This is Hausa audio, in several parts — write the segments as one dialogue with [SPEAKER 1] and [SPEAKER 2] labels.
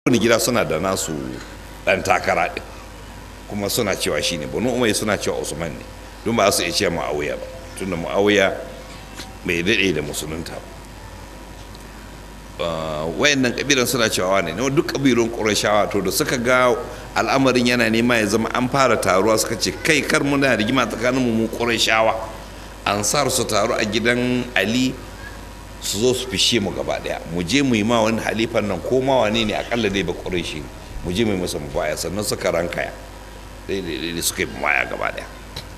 [SPEAKER 1] wani gida suna da nasu dan takara din kuma suna cewa shi ne banu umayya suna cewa usman ne don ba su iya ce muawiya ba tunda muawiya bai daɗe da musulunta ba wayannan kabilan suna cewa ne duk kabilun ƙurashawa to da suka ga al'amarin yana nema ya zama an fara taruwa suka ce kai kar muna rigima tsakanin mu ƙurashawa ansar su taru a gidan ali su zo su fishe mu gaba daya mu je mu yi ma wani halifan nan ko ma wane ne akalla dai ba ƙureshi mu je mu yi masa mubaya sannan suka rankaya daidai suka yi mubaya gaba daya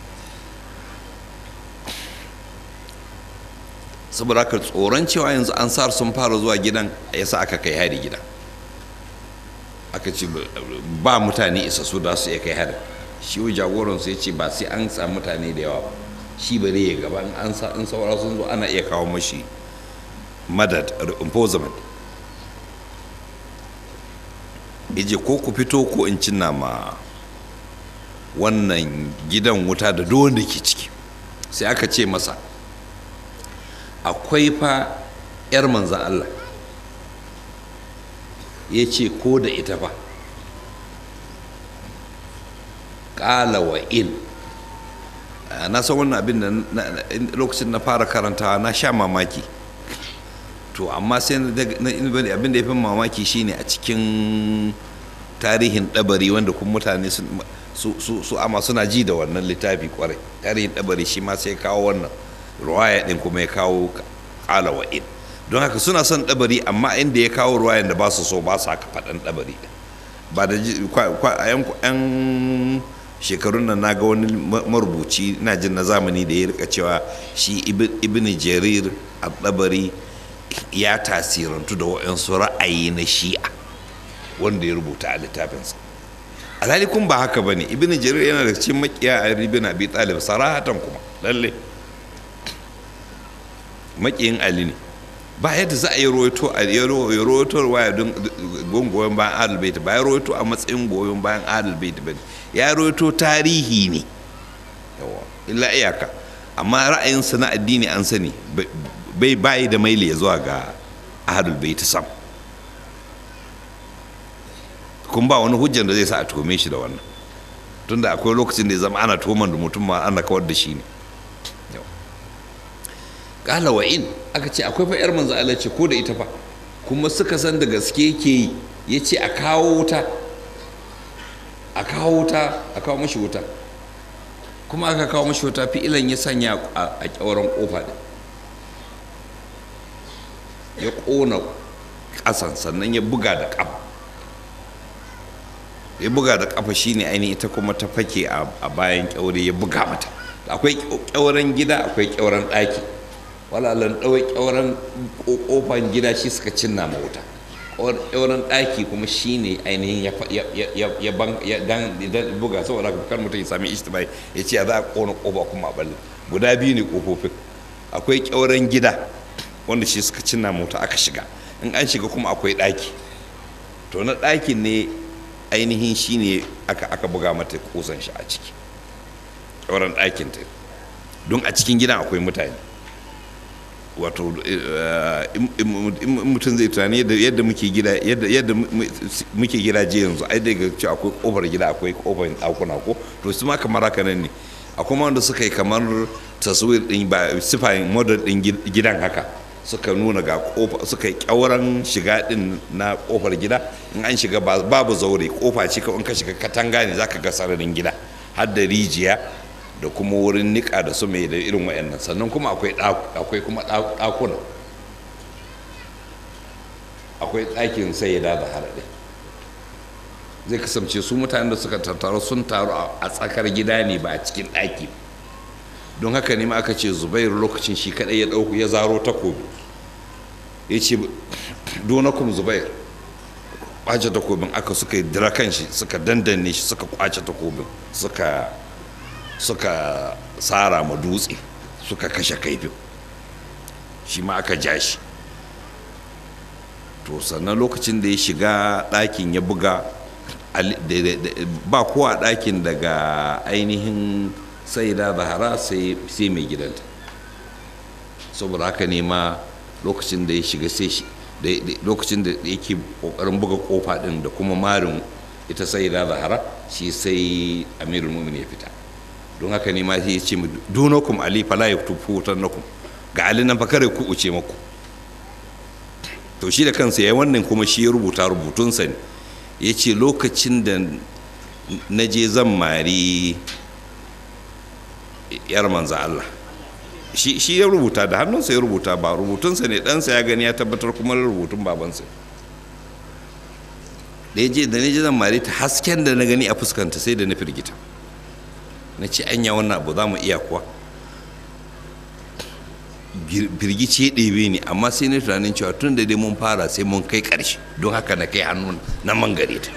[SPEAKER 1] saboda haka tsoron cewa yanzu ansar sun fara zuwa gidan yasa aka kai hari gidan aka ce ba mutane isa su da su iya kai hari shi jagoran su ya ce ba sai an samu mutane da yawa shi ba ya gaba in saura sun zo ana iya kawo mashi madad imposement ije ko ku fito ko in cinna ma wannan gidan wuta da duk da ke ciki sai aka ce masa akwai fa 'yar manzan Allah ya ce ko da ita fa ƙala wa in na san wannan abin da lokacin na fara karanta na sha mamaki to amma sai abin da ya fi mamaki shine a cikin tarihin ɗabari wanda kuma mutane su ama suna ji da wannan littafi kwarai tarihin ɗabari shi ma sai kawo wannan ruwaya ɗin kuma ya kawo ƙala wa'in don haka suna son ɗabari amma inda ya kawo ruwayan da ba su so ba su haka faɗan ɗabari ba da yan shekarun nan na ga wani marubuci na jin na zamani da ya rika cewa shi ibn jarir a ɗabari ya tasirantu da waɗansu ra'ayi na shi'a wanda ya rubuta a littafinsa alhali kun ba haka bane ibn jarir yana da cikin makiya a ibn abi talib sarahatan kuma lalle makiyin ali ne ba yadda za a yi rawaito a yi rawaito waya don goyon bayan adal bait ba ya rawaito a matsayin goyon bayan adal bait ba ya rawaito tarihi ne yawa illa iyaka amma ra'ayinsa na addini an sani bai bayi da maili ya zuwa ga ahadul bait sam kun ba wani hujjar da zai sa a tuhume shi da wannan tunda akwai lokacin da ya zama ana tuhuman da mutum ma ana kawar da shi ne kala wa in aka ce akwai fa yar manzo Allah ce ko da ita fa kuma suka san da gaske yake yi ya ce a kawo wuta a kawo wuta a kawo mashi wuta kuma aka kawo mashi wuta fi'ilan ya sanya a kyauran kofa din ya ƙona ƙasan sannan ya buga da ƙafa ya buga da ƙafa shine ainihin ita kuma ta fake a bayan kyaure ya buga mata akwai kyauren gida akwai kyauren ɗaki walalan ɗawai kyauren ƙofan gida shi suka cinna ma wuta kyauren ɗaki kuma shine ainihin ya buga saboda kar mutum ya sami ishtibai ya ce za a ƙona ƙofa kuma a balle guda biyu ne ƙofofin akwai kyauren gida wanda shi suka cinna mota aka shiga in an shiga kuma akwai ɗaki to na ɗakin ne ainihin shi ne aka aka buga mata kusan shi a ciki ɗauran ɗakin ta don a cikin gidan akwai mutane wato in mutum zai tunani yadda muke gida yadda muke gidaje yanzu ai daga ce akwai kofar gida akwai kofar ɗakuna ko to su ma kamar haka nan ne akwai wanda suka yi kamar taswir ɗin ba sifayin model ɗin gidan haka suka nuna ga kofa suka yi kyauran shiga din na kofar gida in an shiga babu zaure kofa ce in ka shiga katanga ne zaka ga sararin gida har da rijiya da kuma wurin nika da su mai da irin wayannan sannan kuma akwai akwai kuma ɗakuna akwai ɗakin sai ya da haraɗe zai kasance su mutanen da suka tattaru sun taru a tsakar gida ne ba a cikin ɗaki don haka ne ma aka ce zubairu lokacin shi kadai ya dauku ya zaro takobi ya ce donakum zubair kwace takobin aka suka yi dira kan shi suka dandane shi suka kwace takobin suka suka tsara ma dutse suka kashe kaifin shi ma aka ja shi to sannan lokacin da ya shiga ɗakin ya buga ba kowa ɗakin daga ainihin sai da zahara sai mai gidanta saboda haka ne ma lokacin da ya shiga sai lokacin da yake kokarin buga kofa din da kuma marin ita sai da zahara shi sai amirul mumin ya fita don haka ne ma ya ce mu dunakum ali fala yaktufutannakum ga ali nan fa kare ku uce maku to shi da kansa ya wannan kuma shi ya rubuta rubutunsa ne ya ce lokacin da na je zan mari yar manza Allah shi ya rubuta da hannunsa ya rubuta ba rubutunsa ne ɗansa ya gani ya tabbatar kuma rubutun babansa da ya je da na je zan mari ta hasken da na gani a fuskanta sai da na firgita na ce anya wannan abu za mu iya kuwa firgici ya ɗebe ne amma sai na tunanin cewa tun da dai mun fara sai mun kai ƙarshe don haka na kai hannu na man gare ta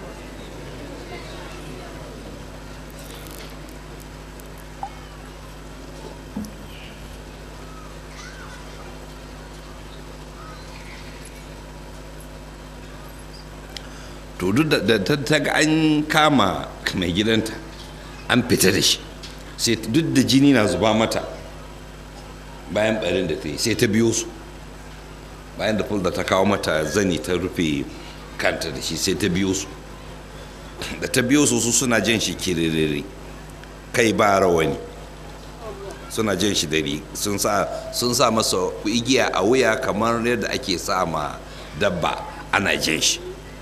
[SPEAKER 1] to duk da ta ga an kama mai gidanta an fita da shi sai duk da jini na zuba mata bayan barin da ta yi sai ta biyo su bayan da fulda ta kawo mata zani ta rufe kanta da shi sai ta biyo su da ta biyo su su suna jan shi kiririri kai ba rawani suna jan shi dari sun sa masa igiya a wuya kamar yadda ake sa ma dabba ana jan shi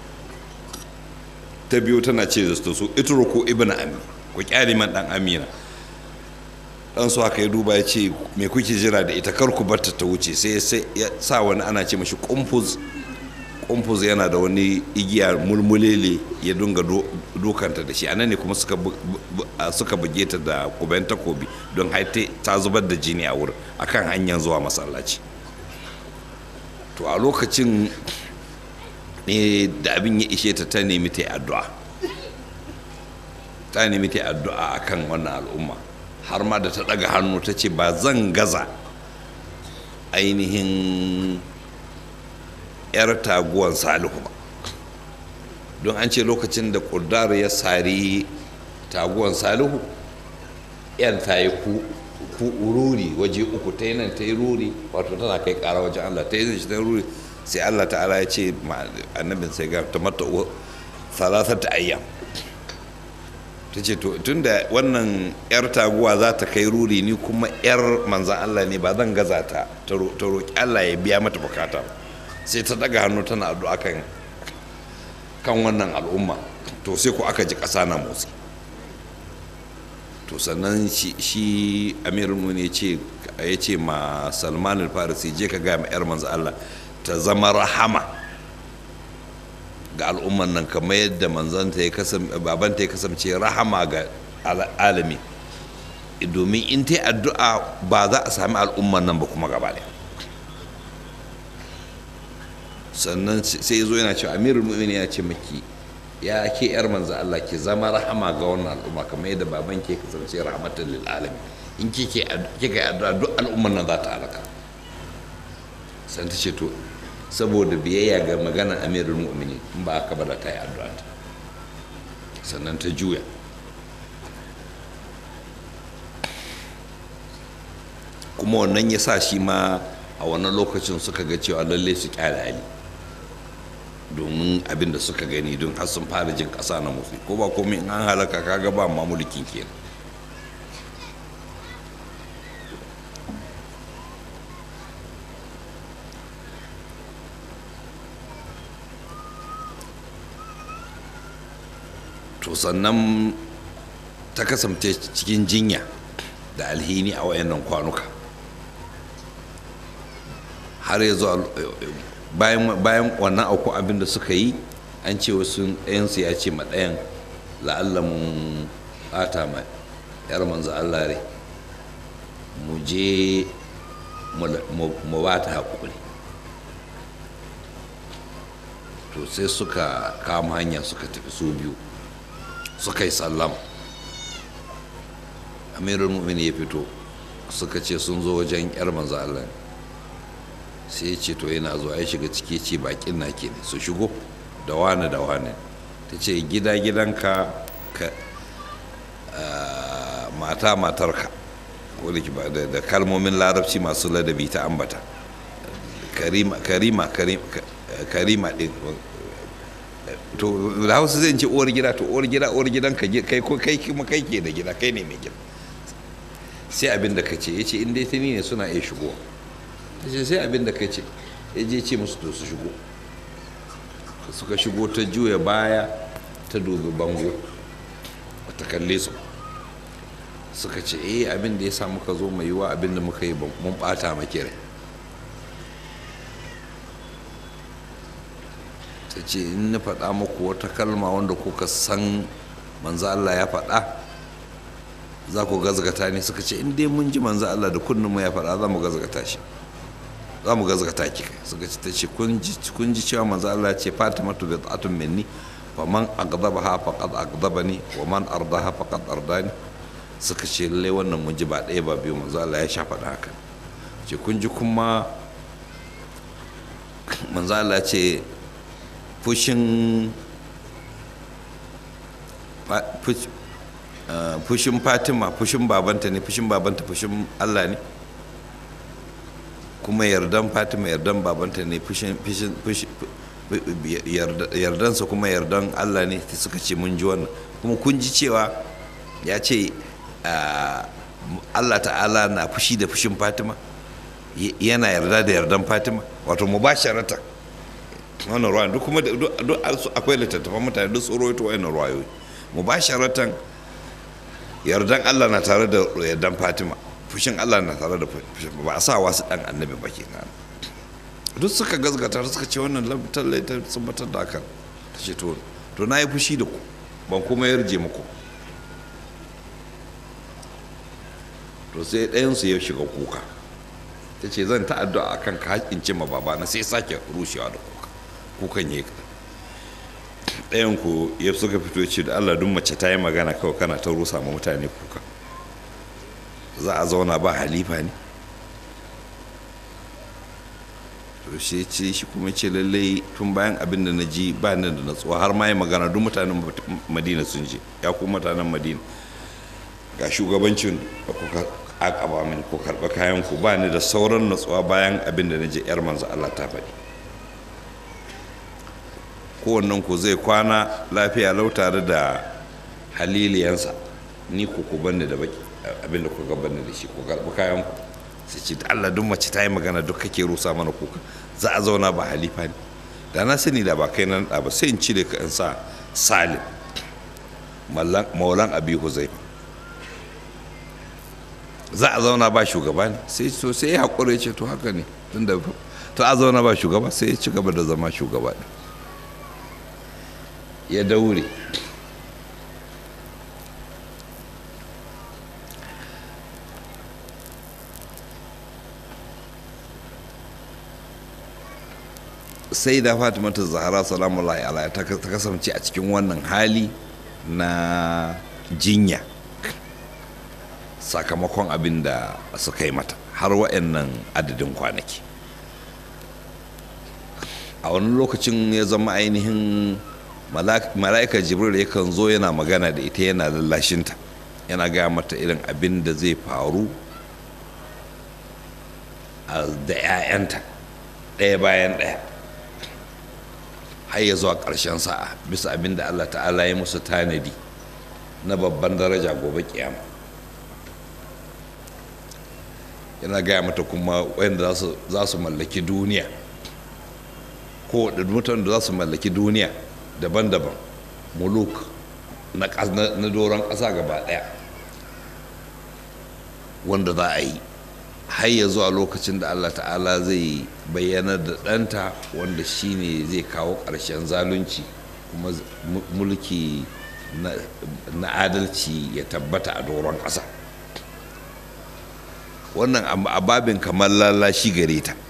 [SPEAKER 1] ta biyo tana ce da su ituro ko ibn ami ku kyale man dan amina dan su haka ya duba ya ce me kuke jira da ita kar ku barta ta wuce sai ya sa wani ana ce mashi kumfuz kumfuz yana da wani igiya mulmulele ya dunga dokanta da shi anan ne kuma suka buge ta da kuben takobi don haite ta zubar da jini a wurin akan hanyar zuwa masallaci to a lokacin ne da abin ya ishe ta ta nemi ta addu'a ta nemi ta addu'a akan wannan al'umma har ma da ta daga hannu ta ce ba zan gaza ainihin 'yar taguwan salihu ba don an ce lokacin da ƙudar ya sari taguwan salihu 'yan ta yi ku ruri waje uku ta yi nan ta yi ruri wato tana kai ƙara wajen allah ta yi shi ta yi ruri sai allah ta'ala ya ce annabin sai ga ta mata ta ayyam ta ce tun da wannan 'yar taguwa za ta kai ruri ni kuma 'yar manzan Allah ne ba zan gaza ta ta roƙi Allah ya biya mata bukata sai ta daga hannu tana addu'a kan kan wannan al'umma to sai ku aka ji ƙasa na motsi to sannan shi amirul ne ce ya ce ma salman al-farisi je ka ga ma 'yar manzan Allah ta zama rahama ga al'umman nan kamar yadda manzanta ya kasance babanta ya kasance rahama ga alami domin in ta yi addu'a ba za a sami al'umman nan ba kuma gaba ɗaya sannan sai zo yana cewa amirul mu'minin ya ce maki ya ke yar manzo Allah ke zama rahama ga wannan al'umma kamar yadda baban ke kasance rahmatan lil alamin in kike kika addu'a duk al'umman nan za ta halaka san ta ce to saboda biyayya ga maganar amirul mu'mini in ba aka bada ta yi addu'a ta sannan ta juya kuma wannan ya sa shi ma a wannan lokacin suka ga cewa lalle su kyale ali domin abin da suka gani don har sun fara jin ƙasa na motsi ko ba komai in an halaka kaga ba ma mulkin kenan to sannan ta kasance cikin jinya da alhini a wayannan kwanuka har ya zuwa bayan wannan auku abin da suka yi an ce wasu ɗayansu ya ce ma ɗayan la'alla mun ɓata ma yar manzo Allah rai mu je mu ba ta haƙuri to sai suka kama hanya suka tafi su biyu suka yi sallama amirul mu'min ya fito suka ce sun zo wajen yar manzo Allah sai ya ce to yana zuwa ya shiga ciki ce bakin na ke ne su shigo da wani da wani ta ce gida gidanka ka mata matarka wadda da kalmomin larabci masu ladabi ta ambata karima karima karima karima din to da hausa zai ce uwar gida to uwar gida uwar gidan ka kai ko kai kuma kai ke da gida kai ne mai gida sai abin da ka ce ya ce in dai tuni ne suna iya shigo ya ce sai abin da ka ce ya je ce musu to su shigo suka shigo ta juya baya ta dubi bango ta kalle su suka ce eh abin da ya sa muka zo mai yiwa abin da muka yi mun bata maki rai ta ce in na faɗa muku wata kalma wanda kuka san manzo Allah ya faɗa za ku gazgata ne suka ce in dai mun ji manzo Allah da kunnin mu ya faɗa za mu gazgata shi za mu gazgata ki kai suka ce ta ce kun ji cewa manzo Allah ya ce Fatima tu bid'atun minni fa man aqdabaha faqad aqdabani wa man ardaha faqad ardani suka ce lallai wannan mun ji ba ɗaya ba biyu manzo Allah ya sha faɗa haka ce kun ji kuma manzo Allah ya ce fushin fushin fatima fushin babanta ne fushin babanta fushin allah ne kuma yardan fatima yardan babanta ne fushin yardansa kuma yardan allah ne suka ce mun ji wannan kuma kun ji cewa ya ce allah ta'ala na fushi da fushin fatima yana yarda da yardan fatima wato mubasharatan wannan ruwa duk kuma duk akwai littattafan mutane duk tsoro ita wa'annan ruwayoyi mubasharatan yardan Allah na tare da yardan Fatima fushin Allah na tare da fushin ba a sa wasu dan annabi ba kenan duk suka gazgata suka ce wannan lallai ta tabbatar da hakan ta ce to to na yi fushi da ku ban kuma yarje muku to sai ɗayansu ya shiga kuka ta ce zan ta addu'a akan ka haƙin cimma babana sai sake rushewa da kuka kukan ya ɗayan ku ya suka fito ce da allah duk mace ta yi magana kawai kana ta rusa ma mutane kuka za a zauna ba halifa ne to shi ce shi kuma ce lallai tun bayan abin da na ji ba ni da natsuwa har ma yi magana duk mutanen madina sun je ya kuma mutanen madina ga shugabancin da kuka akaba mini ko karɓa kayan ku ba ni da sauran natsuwa bayan abin da na ji yar manzo allah ta faɗi kowannen ku zai kwana lafiya lau tare da haliliyansa ni ku ku banni da baki abin da kuka banni da shi ku karɓi kayan ku sai ce Allah duk mace ta yi magana duk kake rusa mana kuka za a zauna ba halifa ne da na sani da ba kai nan da ba sai in cire ka in sa salim maulan abi huzaifa za a zauna ba shugaba ne sai to sai ya haƙura ce to haka ne tunda to a zauna ba shugaba sai ya ci gaba da zama shugaba ne ya daure sai da fatimata zahara salamu alaihi ta kasance a cikin wannan hali na jinya sakamakon abin da suka yi mata har wa'annan adadin kwanaki a wani lokacin ya zama ainihin mala'ikar jibril yakan zo yana magana da ita yana lallashinta yana gaya mata irin abin da zai faru da 'ya'yanta ɗaya bayan ɗaya har ya zuwa ƙarshen sa'a bisa abin da allah ta'ala ya musu tanadi na babban daraja gobe kiyama yana gaya mata kuma wanda za su mallaki duniya ko mutane da za su mallaki duniya daban-daban muluk na doron ƙasa gaba ɗaya wanda za a yi har ya zuwa lokacin da allah ta'ala zai bayyana da ɗanta wanda shine zai kawo ƙarshen zalunci kuma mulki na adalci ya tabbata a doron ƙasa wannan ababin kamar lalashi gare ta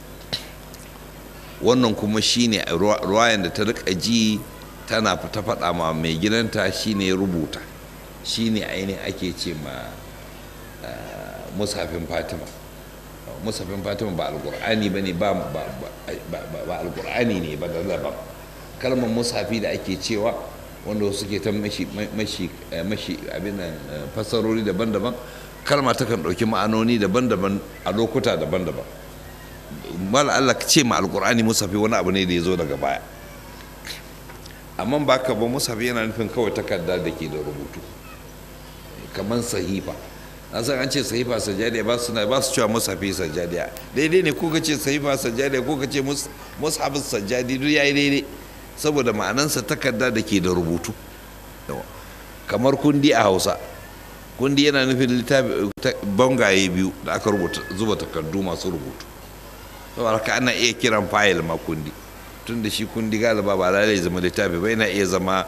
[SPEAKER 1] wannan kuma shine ruwayan da ta rika ji tana ta faɗa ma mai gidanta shine rubuta shine ainihin ake ce ma musafin fatima musafin fatima ba alkur'ani ba ne ba alkur'ani ne ba da daban kalmar musafi da ake cewa wanda suke ta mashi abin fasarori daban-daban kalma ta kan ɗauki ma'anoni daban-daban a lokuta daban-daban mala Allah ce ma alkur'ani musafi wani abu ne da ya zo daga baya amma ba ka ba musafi yana nufin kawai takarda da ke da rubutu kamar sahifa na san an ce sahifa sajadiya ba su ba su cewa musafi sajadiya daidai ne ko ka ce sahifa sajadiya ko ka ce mushafin sajadi duk yayi daidai saboda ma'anansa takarda da ke da rubutu kamar kundi a hausa kundi yana nufin littafi bangaye biyu da aka rubuta zuba takardu masu rubutu saboda haka ana iya kiran fayil ma kundi tun da shi kundi galiba ba lalai zama littafi ba yana iya zama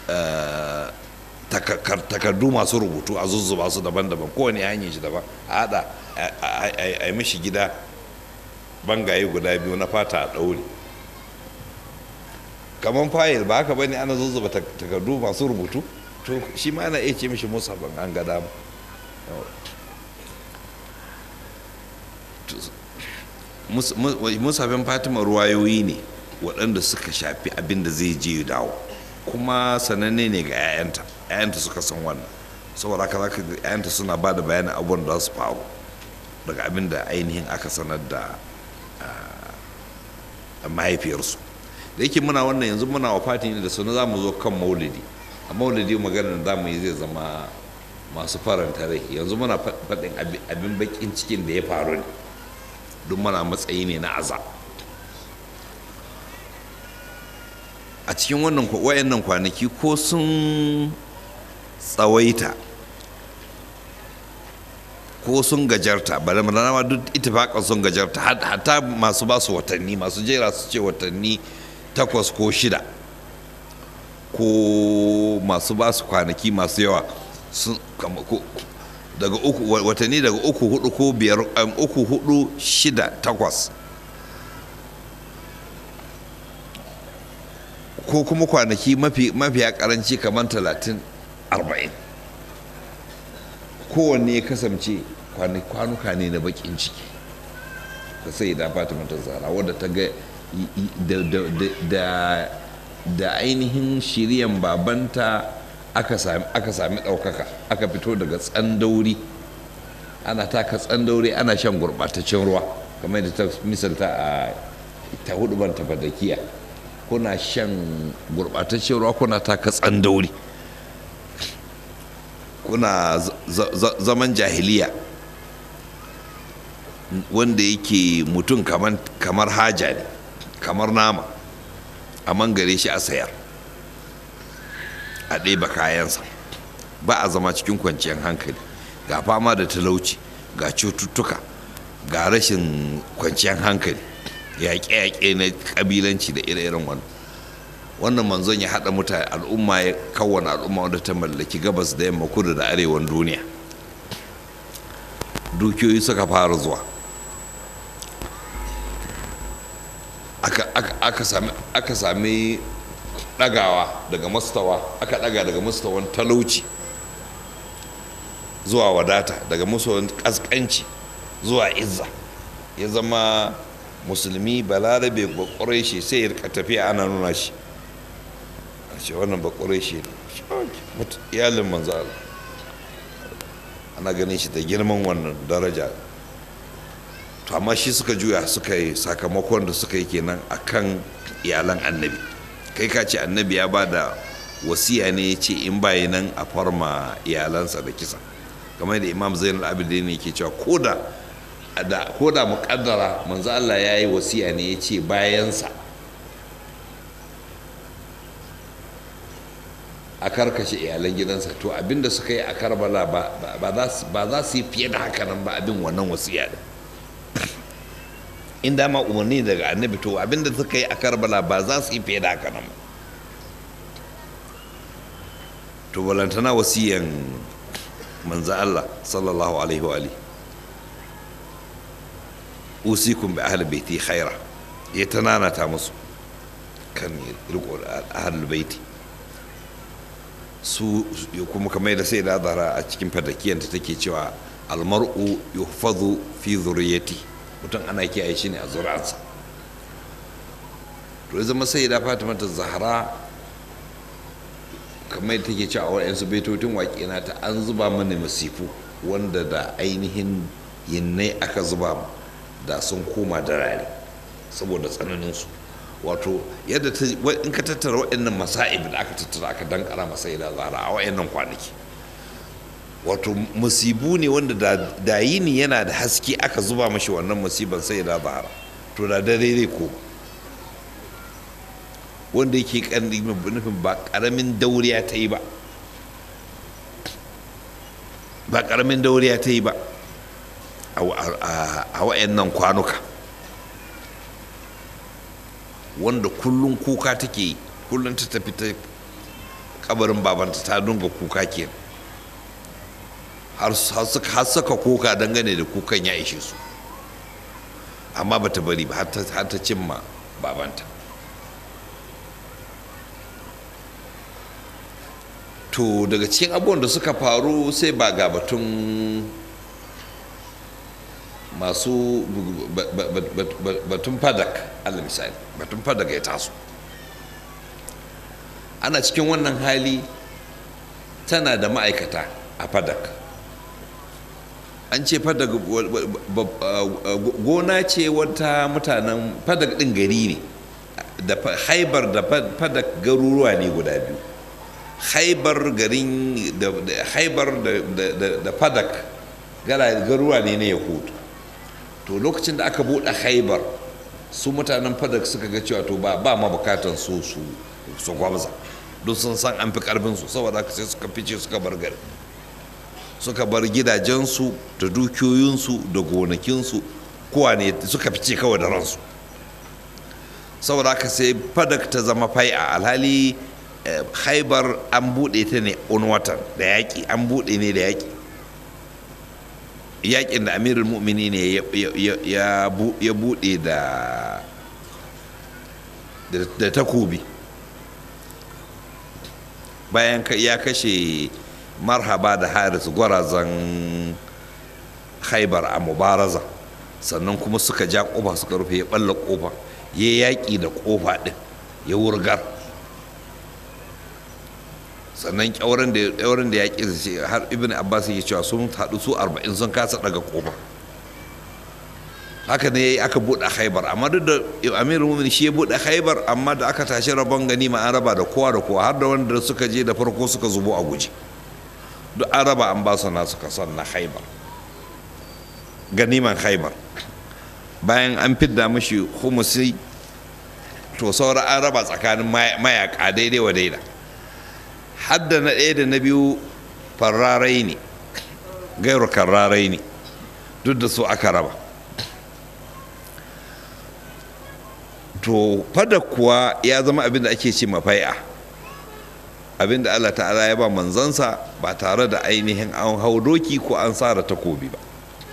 [SPEAKER 1] takardu masu rubutu a zuzzuba su daban-daban kowane hanyar shi daban a hada a yi mishi gida bangaye guda biyu na fata a ɗaure kamar fayil ba haka bane ana zuzzuba takardu masu rubutu to shi ma ana iya ce mishi musafin an ga dama musafin fatima ruwayoyi ne waɗanda suka shafi abin da zai je dawo kuma sananne ne ga 'ya'yanta 'ya'yanta suka san wannan saboda haka zaka 'ya'yanta suna ba da bayanin abubuwan da su faru daga abin da ainihin aka sanar da mahaifiyarsu da yake muna wannan yanzu muna wa fati ne da suna za mu zo kan maulidi a maulidi maganar da mu yi zai zama masu faranta rai yanzu muna faɗin abin bakin cikin da ya faru ne duk muna matsayi ne na aza a cikin wannan wayannan kwanaki ko sun tsawaita ko sun gajarta bari mu ma duk ittifaqan sun gajarta hatta masu ba su watanni masu jera su ce watanni takwas ko shida ko masu ba su kwanaki masu yawa sun daga uku watanni daga uku hudu ko biyar uku hudu shida takwas ko kuma kwanaki mafiya karanci kamar talatin arba'in kowanne ya kasance kwanuka ne na bakin ciki da sai da fatima ta zara wadda ta ga da ainihin shiryan babanta aka sami ɗaukaka aka fito daga tsandauri ana taka tsandauri ana shan gurɓataccen ruwa kamar da ta misalta a ta hudu ban tafadakiya kuna shan gurɓataccen ruwa kuna taka tsandauri kuna zaman jahiliya wanda yake mutum kamar haja ne kamar nama a mangare shi a sayar a ɗeba kayansa ba a zama cikin kwanciyar hankali ga fama da talauci ga cututtuka ga rashin kwanciyar hankali yaƙe-yaƙe na ƙabilanci da ire-iren wannan wannan manzon ya haɗa mutane al'umma ya kawwana al'umma wadda ta mallaki gabas da yamma kudu da arewan duniya dukiyoyi suka fara zuwa aka sami ɗagawa daga mastawa aka ɗaga daga mastawan talauci zuwa wadata daga mastawan ƙasƙanci zuwa izza ya zama musulmi balarabe bakwarai shi sai ya rika tafiya ana nuna shi a ce wannan bakwarai shi ne iyalin manzo ana ganin shi da girman wannan daraja to amma shi suka juya suka yi sakamakon da suka yi kenan akan iyalan annabi kai ka ce annabi ya ba da wasiya ne ya ce in bayi nan a farma iyalansa da kisa kamar da imam zainal abidin ne ke cewa ko da da ko da muƙaddara manzo Allah ya yi wasiya ne ya ce bayansa a karkashe iyalan gidansa to abinda suka yi a karbala ba za su yi fiye da haka nan ba abin wannan wasiya din in dama umarni daga annabi to abinda suka yi a karbala ba za su yi fiye da haka nan ba to balantana wasiyan manzo Allah sallallahu alaihi wa alihi usikum bi ahli baiti khaira ya tananata musu kan riko ahli baiti su kuma kamar da sai da zara a cikin fadakiyanta take cewa almar'u yuhfazu fi zuriyati mutum ana kiyaye shi ne a zuri'arsa to ya zama sai da fatima ta zahara kamar da take cewa a wa'yansu baitotin waƙe na ta an zuba mana masifu wanda da ainihin yinnai aka zuba mu da sun koma da rari saboda tsananinsu wato yadda ta in ka tattara waɗannan masa'ib da aka tattara aka dankara masai da zara a waɗannan kwanaki wato musibu ne wanda da yini yana da haske aka zuba mashi wannan musiban sai da zara to da dare zai koma wanda yake nufin ba karamin dauriya ta yi ba ba karamin dauriya ta yi ba a wa'annan kwanuka wanda kullum kuka take yi kullum ta tafi ta kabarin babanta ta dunga kuka ke har suka kuka dangane da kukan ya ishe su amma ba ta bari ba har ta cimma babanta to daga cikin abubuwan da suka faru sai ba ga batun masu batun fadak allah misali batun fadak ya taso ana cikin wannan hali tana da ma'aikata a fadak an ce fadak gona ce wata mutanen fadak ɗin gari ne da haibar da fadak garuruwa ne guda biyu haibar garin da haibar da fadak garuruwa ne na yahudu to lokacin da aka buɗe haibar su mutanen fadak suka ga cewa to ba ma bukatan su su gwamza don sun san an fi karfinsu saboda haka sai suka fice suka bar gari suka bar gidajensu da dukiyoyinsu da gonakinsu kowa ne suka fice kawai da ransu saboda haka sai fadak ta zama fai'a alhali haibar an buɗe ta ne on watan da yaƙi an buɗe ne da yaƙi yaƙin da amirul mu'mini ne ya buɗe da da takobi bayan ya kashe marhaba da haris gwarazan haibar a mubaraza sannan kuma suka ja ƙofa suka rufe ya ɓalla ƙofa ya yaƙi da ƙofa ɗin ya wurgar sannan kyauran da kyauran da ya ƙi ce har ibn abbas yake cewa sun haɗu su arba'in sun kasa daga ƙofa haka ne aka buɗe haibar amma duk da amirul mumin shi ya buɗe haibar amma da aka tashi rabon ganima an raba da kowa da kowa har da wanda suka je da farko suka zubo a guji duk an raba an ba su na suka son na haibar ganiman haibar bayan an fidda mashi humusi to saura an raba tsakanin mayaka daidai wa daida hadda na ɗaya da na biyu farrarai ne gairu karrarai ne duk da su aka raba to fada kuwa ya zama abin da ake ce mafai'a abin da allah ta'ala ya ba manzansa ba tare da ainihin an hau doki ko an tsara takobi ba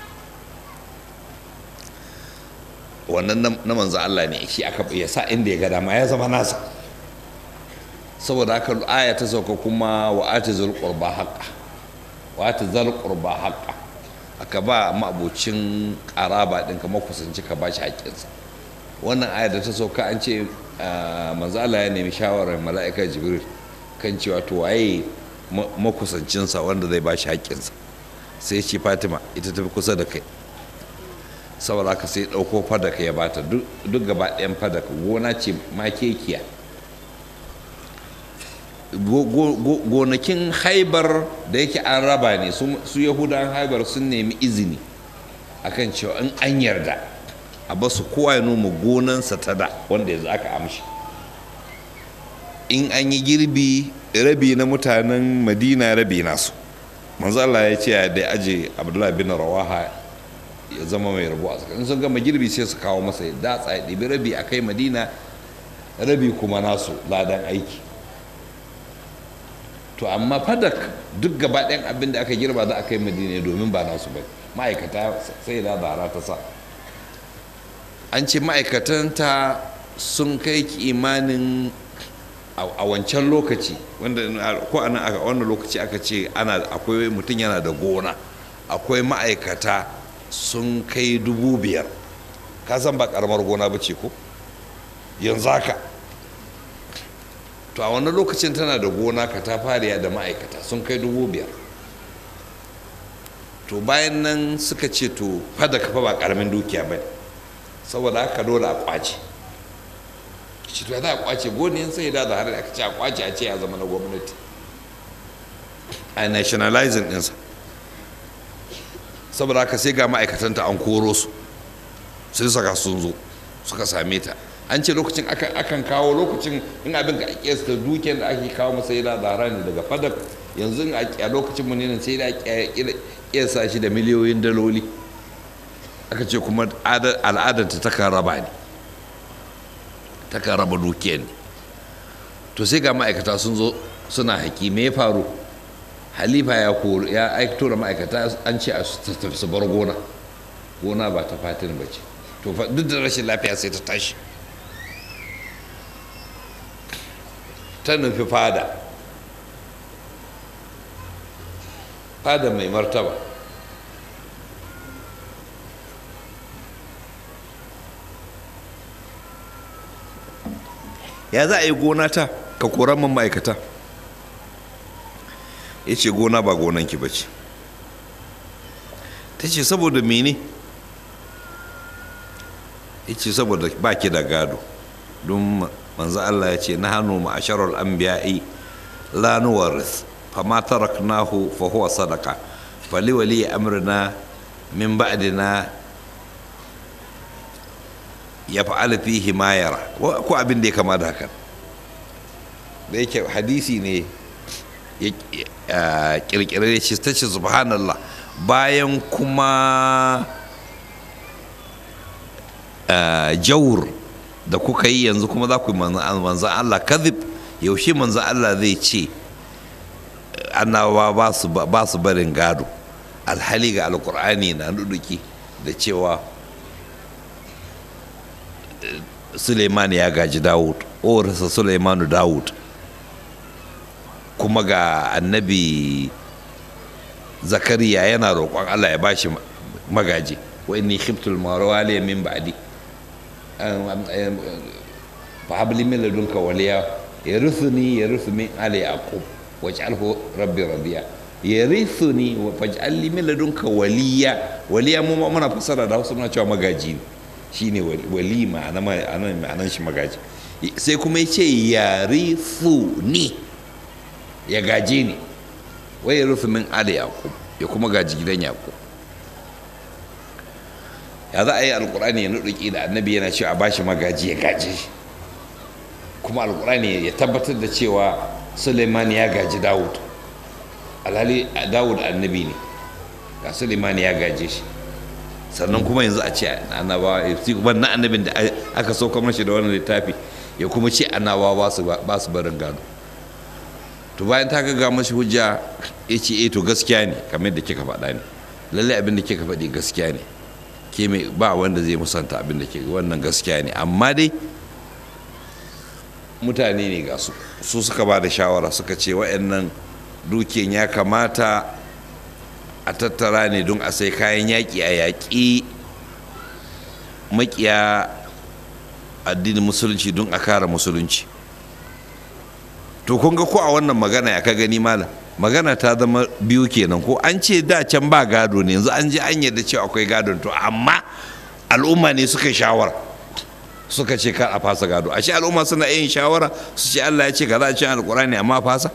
[SPEAKER 1] wannan na manzan allah ne shi aka ya sa inda ya ga dama ya zama nasa saboda haka aya ta sauka kuma wa ati zal qurba haqqa wa ati zal qurba haqqa aka ba ma'abocin qaraba din ka makusanci ka bashi haƙƙinsa wannan aya da ta sauka an ce manzo Allah ya nemi shawarar mala'ika jibril kan cewa to waye makusancinsa wanda zai bashi haƙƙinsa sai ce fatima ita tafi kusa da kai saboda haka sai ɗauko fadaka ya bata duk gaba ɗayan fadaka gona ce makekiya gonakin haibar da yake an raba ne su yahudan haibar sun nemi izini akan cewa in an yarda a basu kowa ya noma gonansa ta da wanda yanzu aka amshi in an yi girbi rabi na mutanen madina rabi nasu manzo Allah ya ce da aje abdullahi bin rawaha ya zama mai rabu a tsakanin sun gama girbi sai su kawo masa ya datsa ya ɗibi rabi a kai madina rabi kuma nasu ladan aiki to amma fadak duk gaba ɗayan abin da aka girba za a kai madina domin ba nasu ba ma'aikata sai da zara ta sa an ce ma'aikatanta sun kai kimanin a wancan lokaci wanda ko a wannan lokaci aka ce ana akwai mutum yana da gona akwai ma'aikata sun kai dubu biyar ka san ba karamar gona ba ce ko yanzu haka to a wannan lokacin tana da gona ka ta fariya da ma'aikata sun kai dubu biyar to bayan nan suka ce to fada kafa ba karamin dukiya ba saboda haka dole a kwace shi to za a kwace gonin sai da har aka ce a kwace a ce ya zama na gwamnati a nationalizing ɗinsa saboda haka sai ga ma'aikatanta an koro su sai saka sun zo suka same ta an ce lokacin akan kawo lokacin in abin ka kiyasta dukiyar da ake kawo masa yana da ne daga fadak yanzu a lokacin mu ne sai da kiyasa shi da miliyoyin daloli aka ce kuma al'adarta ta kan raba ne ta kan raba dukiyar ne to sai ga ma'aikata sun zo suna haƙi me ya faru halifa ya kori ya aikato da ma'aikata an ce a tafi su bar gona gona ba ta fatin ba ce to duk da rashin lafiya sai ta tashi ta nufi fada fada mai martaba ya za a yi gona ta ka koran man ma'aikata ya ce gona ba gonanki ba ce ta ce saboda mene ya ce saboda ba ki da gado don manzo Allah ya ce na hannu ma'asharar anbiya'i la nuwaris fama taraknahu fa huwa sadaka fali wali amrina min ba'dina ya fa'ala fihi ma yara ko abin da ya kama da hakan da yake hadisi ne ya kirkirar ya ce ta ce subhanallah bayan kuma jawur da kuka yi yanzu kuma za ku yi manzan Allah kadhib yaushe manzan Allah zai ce annabawa ba su barin gado alhali ga alkur'ani na nuduki da cewa suleiman ya gaji dawud orisa suleimanu dawud kuma ga annabi zakariya yana roƙon allah ya bashi magaji wa inni khiftul mawaliya min ba'di fa habli min ladunka waliya yarithuni yarithu min ali yaqub waj'alhu rabbi radiya yarithuni wa faj'al li min ladunka waliya waliya mu muna fasara da Hausa muna cewa magaji ne shine wali ma'ana ma'anan shi magaji sai kuma yace yarithuni ya gaje ni wa yarithu min ali yaqub ya kuma gaji gidan yaqub ya za a yi alkur'ani ya nuɗuki da annabi yana cewa a bashi magaji ya gaje shi kuma alkur'ani ya tabbatar da cewa suleiman ya gaji dawud alhali dawud annabi ne ga suleiman ya gaje shi sannan kuma yanzu a ce annabawa wannan annabin da aka sauka mashi da wannan littafi ya kuma ce annabawa ba su barin gado to bayan ta ga mashi hujja ya ce eh to gaskiya ne kamar da kika faɗa ne lallai abin da kika faɗi gaskiya ne ke mai ba wanda zai musanta abin da ke wannan gaskiya ne amma dai mutane ne ga su su suka ba da shawara suka ce wa'annan dukiyan ya kamata a tattara ne don a sai kayan yaƙi a yaƙi maƙiya addinin musulunci don a kare musulunci to kun ga ko a wannan magana ya ka gani malam magana ta zama biyu kenan ko an ce da can ba gado ne yanzu an je an yarda cewa akwai gadon to amma al'umma ne suka shawara suka ce kar a fasa gado ashe al'umma suna yin shawara su ce Allah ya ce kaza a cikin alkurani amma fasa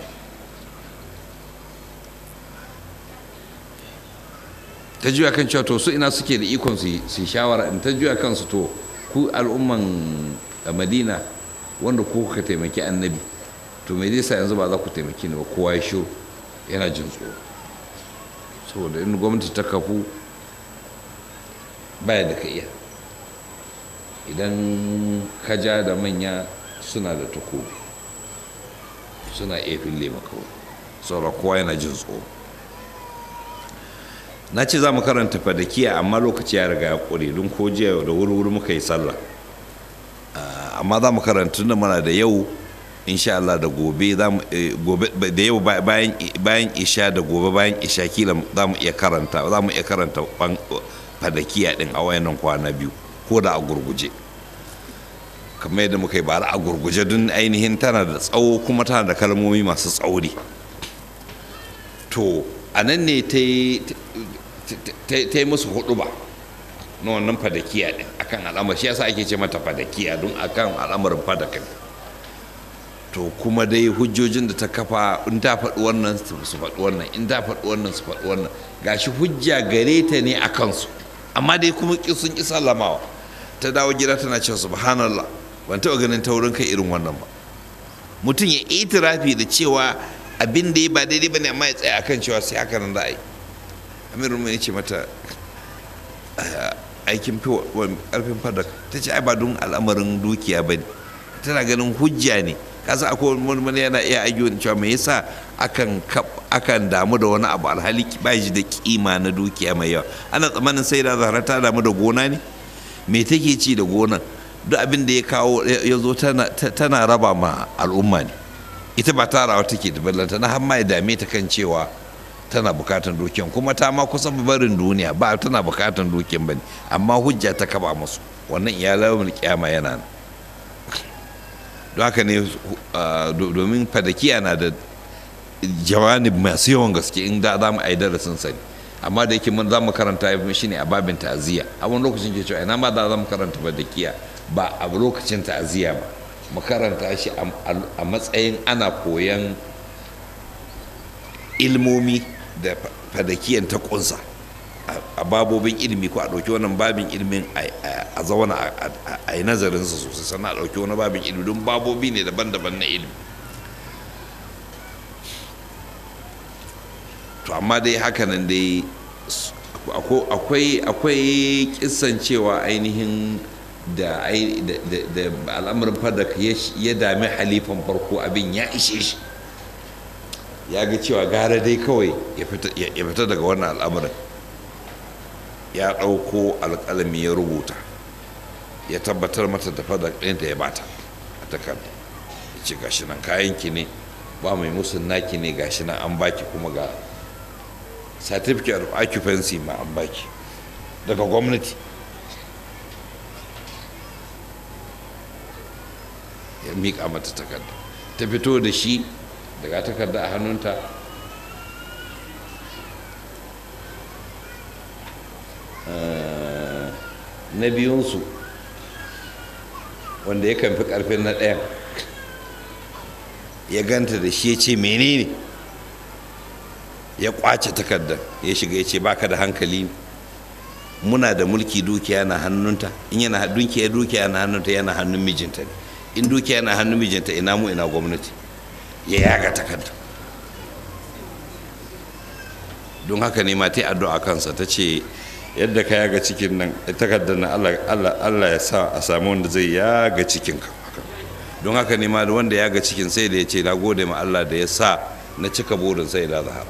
[SPEAKER 1] ta juya kan cewa to su ina suke da ikon su shawara in ta juya kansu to ku al'umman madina wanda ku kuka taimaki annabi to me zai sa yanzu ba za ku taimaki ni ba kowa ya shiru yana jin tsoro saboda in gwamnati ta kafu baya da ka iya idan ka ja da manya suna da takobi suna iya fille maka saboda kowa yana jin tsoro na ce za mu karanta fadakiya amma lokaci ya riga ya ƙure don ko jiya da wuri-wuri muka yi sallah amma za mu karanta da mana da yau insha Allah da gobe da yau bayan isha da gobe bayan isha kila za mu iya karanta za mu iya karanta fadakiya din a wayannan kwana biyu ko da a gurguje kamar yadda muka yi bara a gurguje don ainihin tana da tsawo kuma tana da kalmomi masu tsauri to a nan ne ta yi musu hudu ba na wannan fadakiya din akan al'amar shi yasa ake ce mata fadakiya don akan al'amarin fadakan to kuma dai hujjojin da ta kafa in ta faɗi wannan su faɗi wannan in ta faɗi wannan su faɗi wannan gashi hujja gare ta ne a kansu amma dai kuma sun ƙi sallamawa ta dawo gida tana cewa subhanallah ban taɓa ganin taurin kai irin wannan ba mutum ya itirafi da cewa abin da ya ba daidai ba ne amma ya tsaya akan cewa sai haka nan za a yi amirul ya ce mata aikin fi karfin fadak ta ce ai ba don al'amarin dukiya ba ne tana ganin hujja ne kasa akwai wani yana iya ayyukan cewa me yasa akan akan damu da wani abu alhali ba shi da kima na dukiya mai yawa ana tsammanin sai da zahra ta damu da gona ne me take ci da gonan duk abin da ya kawo ya zo tana raba ma al'umma ne ita ba tarawa take da ballanta na har ma ya dame ta kan cewa tana bukatan dukiyan kuma ta ma kusa barin duniya ba tana bukatan dukiyan bane amma hujja ta kaba musu wannan iyalan kiyama yana nan don haka ne domin fadakiya na da jawanib masu yawan gaske in da za mu a yi darasin sani amma da yake mun za mu karanta shi ne a babin ta'aziyya a wani lokacin ke cewa ina ma da za mu karanta fadakiya ba a lokacin ta'aziyya ba mu karanta shi a matsayin ana koyan ilmomi da fadakiyan ta kunsa a babobin ilimi ko a ɗauki wannan babin ilimin a zauna a yi nazarinsa sosai sannan a ɗauki wani babin ilimi don babobi ne daban-daban na ilimi to amma dai hakanan dai akwai akwai kisan cewa ainihin da al'amarin fadak ya dami halifan farko abin ya ishe shi ya ga cewa gara dai kawai ya fita daga wannan al'amarin ya ɗauko alƙalami ya rubuta ya tabbatar mata da fadak ɗinta ya bata a takarda ya ce gashi nan kayanki ne ba mai musun naki ne gashi nan an baki kuma ga certificate of occupancy ma an baki daga gwamnati ya miƙa mata takarda ta fito da shi daga takarda a hannunta na biyunsu wanda ya fi karfin na ɗayan ya ganta da shi ya ce menene ya kwace takardar ya shiga ya ce baka da hankali muna da mulki dukiya na hannunta in yana dukiya dukiya na hannunta yana hannun mijinta ne in dukiya na hannun mijinta ina mu ina gwamnati ya yaga takarda don haka ne ma ta addu'a kansa ta ce yadda ka yaga cikin nan takardar na Allah ya sa a samu wanda zai yaga cikin ka don haka ne ma da wanda yaga cikin sai da ya ce na gode ma Allah da ya sa na cika burin sai da zahara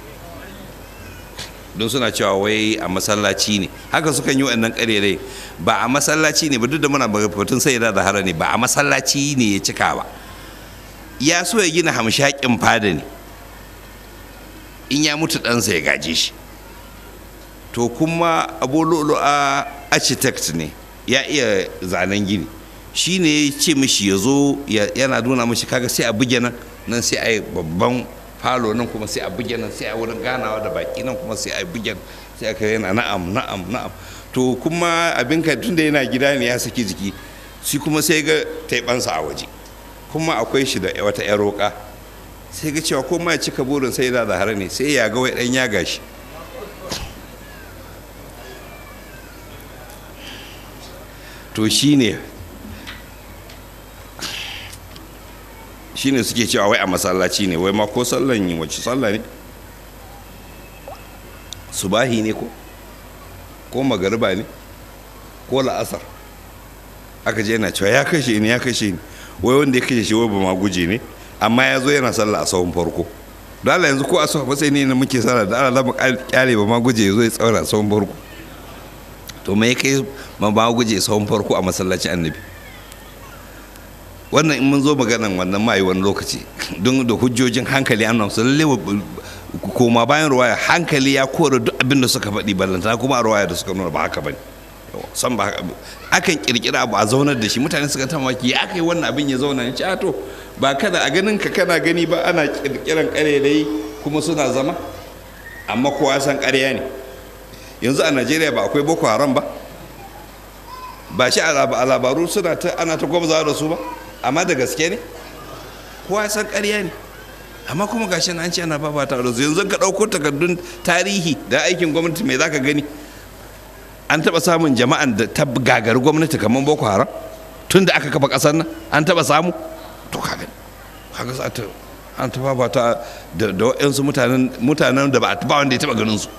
[SPEAKER 1] don suna cewa wai a masallaci ne haka sukan yi wannan karerai ba a masallaci ne ba duk da muna batun sai da zahara ne ba a masallaci ne ya cika ba ya so ya gina hamshakin fada ne in ya mutu ɗansa ya gaje shi to kuma abololo a architect ne ya iya zanen gini shi ne ya ce mishi ya zo yana nuna mishi kaga sai a buge nan nan sai a yi babban falo nan kuma sai a buge nan sai a wurin ganawa da baki nan kuma sai a buge sai aka yana na'am na'am na'am to kuma abin ka tunda yana gida ne ya saki jiki shi kuma sai ga taibansa a waje kuma akwai shi da wata yar roƙa sai ga cewa ko ma ya cika burin sai da zahara ne sai ya ga wai dan ya gashi to shine shine suke cewa wai a masallaci ne wai ma ko sallan yin wacce sallah ne subahi ne ko ko magariba ne ko la'asar aka je yana cewa ya kashe ni ya kashe ni wai wanda ya kashe shi wai ba ma guje ne amma ya zo yana sallah a sahun farko da Allah yanzu ko a sahun sai ne muke sallah da Allah mu kyale ba ma guje ya zo ya tsaura a sahun farko to me ya kai ma ba guje sahun farko a masallacin annabi wannan in mun zo maganan wannan ma yi wani lokaci don da hujjojin hankali an nan su lalle koma bayan ruwaya hankali ya kore duk abin da suka faɗi ballanta kuma a ruwaya da suka nuna ba haka bane san ba haka akan kirkira abu a zaunar da shi mutane suka tamaki ya aka yi wannan abin ya zauna ya ce a to ba kada a ganin ka kana gani ba ana kirkiran karerai kuma suna zama amma kowa san ƙarya ne yanzu a najeriya ba akwai boko haram ba ba shi a labaru suna ta ana ta gwabza da su ba amma da gaske ne kowa ya san ƙarya ne amma kuma gashi na an ce ana babata da su yanzu ka ɗauko takardun tarihi da aikin gwamnati mai zaka gani an taɓa samun jama'an da ta gagari gwamnati kamar boko haram tun da aka kafa ƙasar nan an taɓa samu to ka gani haka za ta an ta babata da waɗansu mutanen da ba a wanda ya taɓa ganin su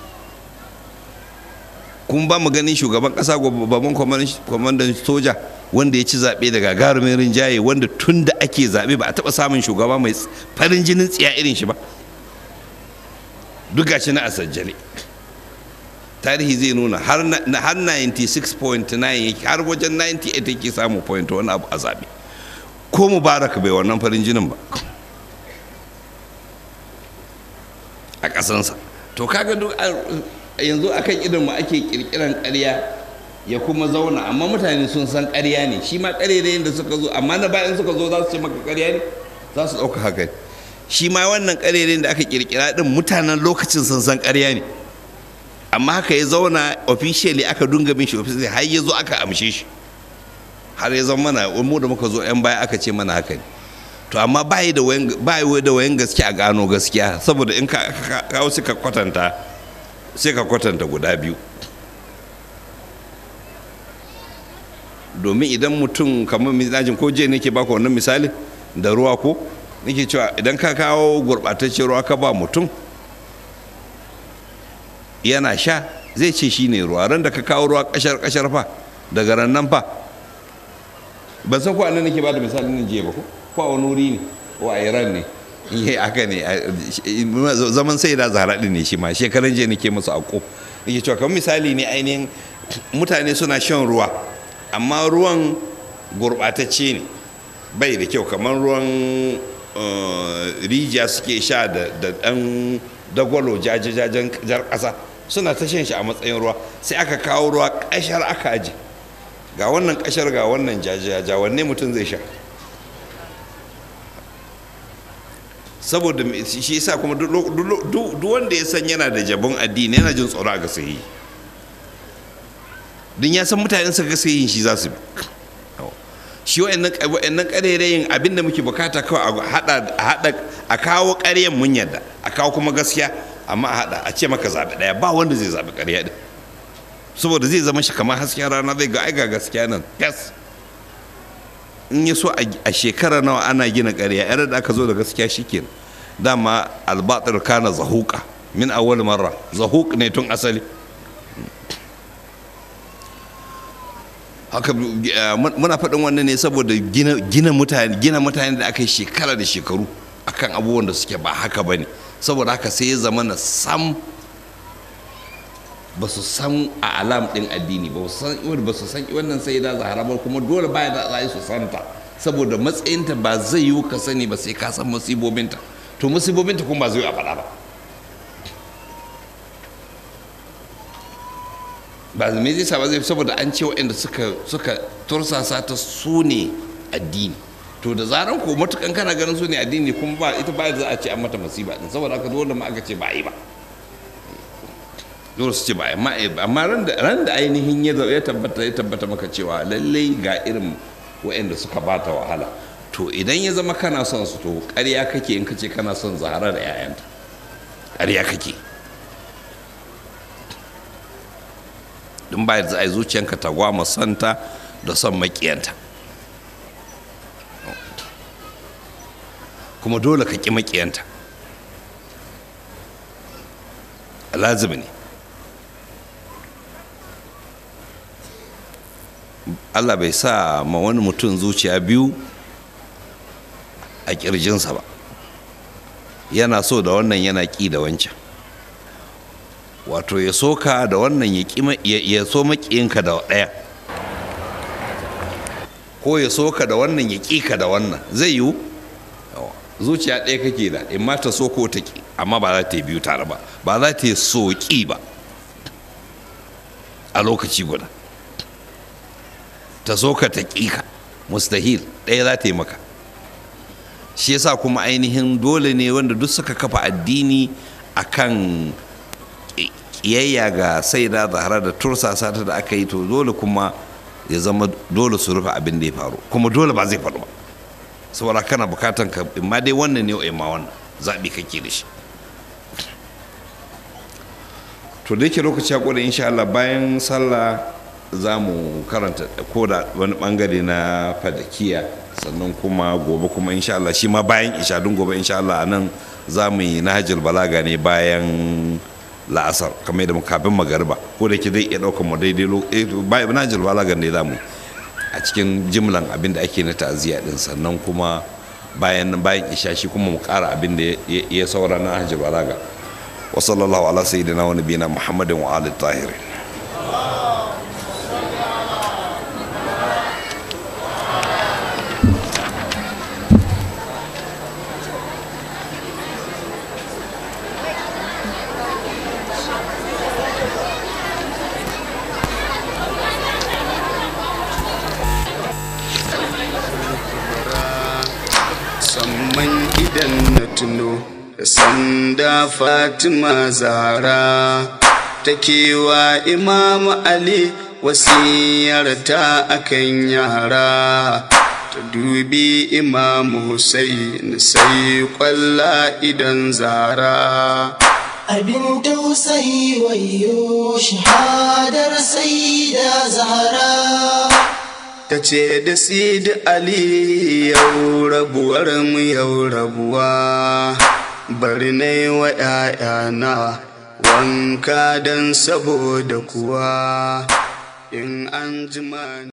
[SPEAKER 1] kuma ba mu ganin shugaban ƙasa babban kwamandan soja wanda ya ci zaɓe da gagarumin rinjaye wanda tun da ake zaɓe ba a taɓa samun shugaba mai farin jinin tsiya irin shi ba duk gashi na asajjale tarihi zai nuna har 96.9 yake har wajen 98 yake samu point wani abu a zaɓe ko mubarak bai wannan farin jinin ba a ƙasansa to kaga duk yanzu akan idan mu ake kirkiran ƙarya ya kuma zauna amma mutane sun san ƙarya ne shi ma ƙarerayin da suka zo amma na bayan suka zo za su ce maka ƙarya ne za su ɗauka haka shi ma wannan ƙarerayin da aka kirkira ɗin mutanen lokacin sun san ƙarya ne amma haka ya zauna officially aka dunga bin shi officially har ya zo aka amshe shi har ya zama mana mu da muka zo yan baya aka ce mana haka ne to amma ba yi da wayan gaskiya a gano gaskiya saboda in ka kawo suka kwatanta sai ka kwatanta guda biyu domin idan mutum kamar misajin ko je nake baka wannan misali da ruwa ko nake cewa idan ka kawo gurɓataccen ruwa ka ba mutum yana sha zai ce shi ne ruwa ran da ka kawo ruwa kashar kashar fa daga ran nan fa ban san ko annan nake ba da misalin nan jiya ba ko ko a wani wuri ne ko a iran ne yi aka ne zaman sai da zahara din ne shi ma shekaran jiya nake musu ako nake cewa kamar misali ne ainihin mutane suna shan ruwa amma ruwan gurɓatacce ne bai da kyau kamar ruwan rijiya suke sha da ɗan dagwalo jajajajen jar ƙasa suna ta shan shi a matsayin ruwa sai aka kawo ruwa ƙashar aka aji ga wannan ƙashar ga wannan jajaja wanne mutum zai sha saboda shi yasa kuma duk wanda ya san yana da jabon addini yana jin tsoro a ga sahihi don ya san mutanen su ga sahihin shi za su bi shi wa'annan ƙarerayin abin da muke bukata kawai a hada a kawo ƙaryan mun yadda a kawo kuma gaskiya amma a hada a ce maka zaɓi ɗaya ba wanda zai zaɓi ƙarya ɗin saboda zai zama shi kamar hasken rana zai ga ai ga gaskiya nan yes in ya so a shekara nawa ana gina ƙarya yar da aka zo da gaskiya shikenan dama albatar kana zahuka min awwal marra zahuk ne tun asali haka muna faɗin wannan ne saboda gina mutane gina mutane da aka yi shekara da shekaru akan abubuwan da suke ba haka bane saboda haka sai ya zama na sam ba su san a alam ɗin addini ba su san ba su san wannan sai da zahara ba kuma dole baya da za su santa saboda matsayinta ba zai yiwu ka sani ba sai ka san musibobinta to musibobinta kuma ba zai a faɗa ba ba me zai sa ba zai saboda an ce waɗanda suka suka tursasa ta su ne addini to da zaran ko matukan kana ganin su ne addini kuma ba ita ba za a ce an mata masiba din saboda haka dole ma aka ce ba yi ba dole su ce ba amma ran da ainihin ya tabbata ya tabbata maka cewa lallai ga irin waɗanda suka bata wahala to idan ya zama kana son su to ƙarya kake in kace kana son zahara da 'ya'yanta ƙarya kake don ba za a yi zuciyanka ta gwama santa da son makiyanta kuma dole ka ƙi makiyanta lazimi ne allah bai sa ma wani mutum zuciya biyu a ƙirjinsa ba yana so da wannan yana ƙi da wancan wato ya so ka da wannan ya so maƙiyinka da ɗaya ko ya so ka da wannan ya ƙi ka da wannan zai yiwu zuciya ɗaya kake da in ma ta so ko ta ƙi amma ba za ta yi biyu tare ba ba za ta yi so ƙi ba a lokaci guda ta so ka ta ƙi ka mustahil ɗaya za ta yi maka shi yasa kuma ainihin dole ne wanda duk suka kafa addini akan ƙiyayya ga sai da zahara da tursasa ta da aka yi to dole kuma ya zama dole su rufe abin da ya faru kuma dole ba zai faru ba saboda kana bukatan ka ma dai wannan ne ma wannan zaɓi kake da shi to da yake lokaci ya ƙware insha Allah bayan sallah za mu karanta ko da wani bangare na fadakiya sannan kuma gobe kuma insha Allah shi ma bayan isha don gobe insha Allah a nan za mu yi nahajul balaga ne bayan la'asar kamar da kafin magariba ko da ke zai iya ɗaukar mu daidai bayan nahajul balaga ne za mu a cikin jimlan abin da ake na ta'aziyya din sannan kuma bayan bayan isha shi kuma mu ƙara abin da ya saura na nahajul balaga wa sallallahu ala sayyidina wa nabiyina muhammadin wa alihi tahirin
[SPEAKER 2] da sanda fatima zara take wa imamu ali wasiyarta akan yara ta dubi imamu hussein sai kwalla idan zara
[SPEAKER 3] abin tausayi wayo shahadar sai da zahara
[SPEAKER 2] ta ce da sidi ali yau rabuwar mu yau rabuwa bari na yi wa ‘ya'yana wanka don saboda kuwa in an jima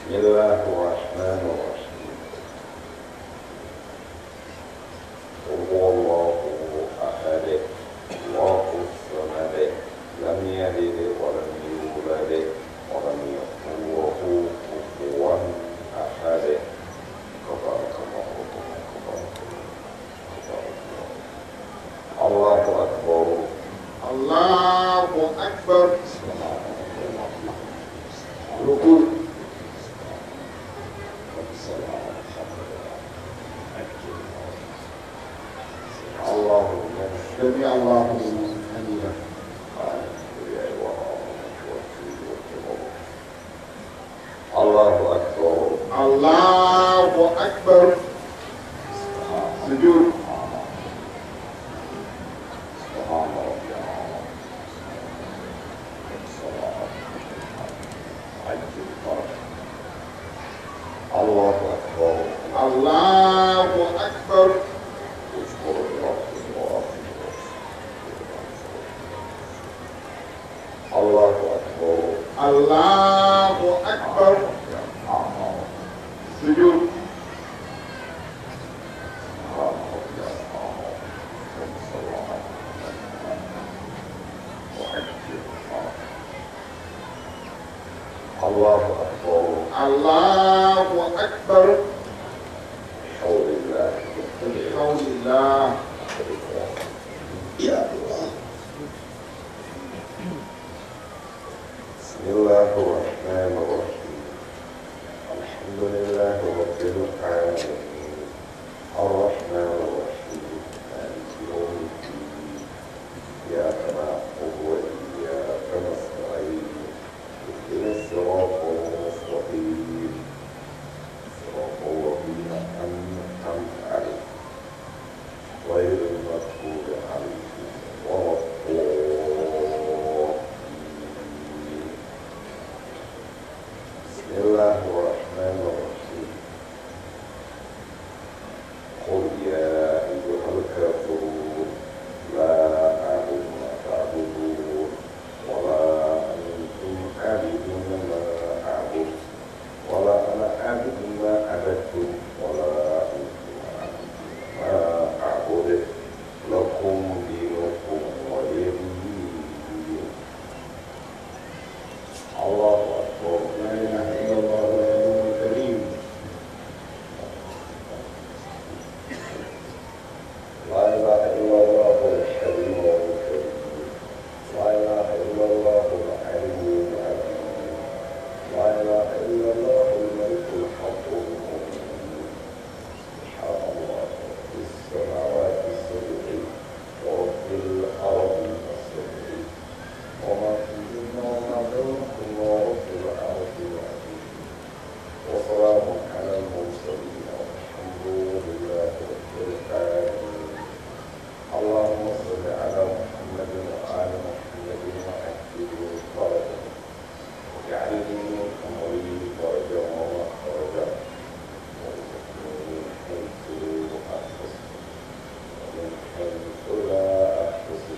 [SPEAKER 1] بسم الله الرحمن الرحيم قل هو الله أحد الله الصمد لم يلد ولم يولد ولم يكن له كفوا أحد تبارك الله تبارك الله الله أكبر
[SPEAKER 4] الله أكبر ركوع
[SPEAKER 1] الله
[SPEAKER 4] سمع الله لمن حمده
[SPEAKER 1] الله أكبر
[SPEAKER 4] الله أكبر سجود
[SPEAKER 1] سبحان ربي العظيم الله أكبر
[SPEAKER 4] الله أكبر
[SPEAKER 1] اذكر الله الله أكبر
[SPEAKER 4] الله أكبر سجود
[SPEAKER 1] الله أكبر
[SPEAKER 4] الله أكبر
[SPEAKER 1] حول الله
[SPEAKER 4] بحول الله
[SPEAKER 1] يا الله بسم الله الرحمن الرحيم الحمد لله رب العالمين الرحمن الرحيم مالك يوم الدين إياك نعبد وإياك نستعين اهدنا الصراط المستقيم صراط الذين أنعمت عليهم غير المغضوب عليهم ولا الضالين بسم الله الرحمن الرحيم قل يا أيها الكافرون لا أعبد ما تعبدون ولا أنتم عابدون ما أعبد ولا أنا عابد ما عبدتم ولا أنتم عابدون ما أعبد لكم دينكم ولي دين الله أكبر
[SPEAKER 4] لا إله إلا الله العلي الكريم
[SPEAKER 1] لا إله إلا الله الحليم الكريم لا إله إلا الله العلي العظيم لا إله إلا الله الملك الحق المبين سبحان الله في السماوات السبع ورب الأرض السبع وما فيهن وما بينهن ورب العرش العظيم وسلام على المرسلين والحمد لله رب العالمين اللهم صل على محمد وآل محمد وأكد فرجا واجعلني من أمري فرجا ومخرجا وارزقني من حيث أحتسب ومن حيث لا أحتسب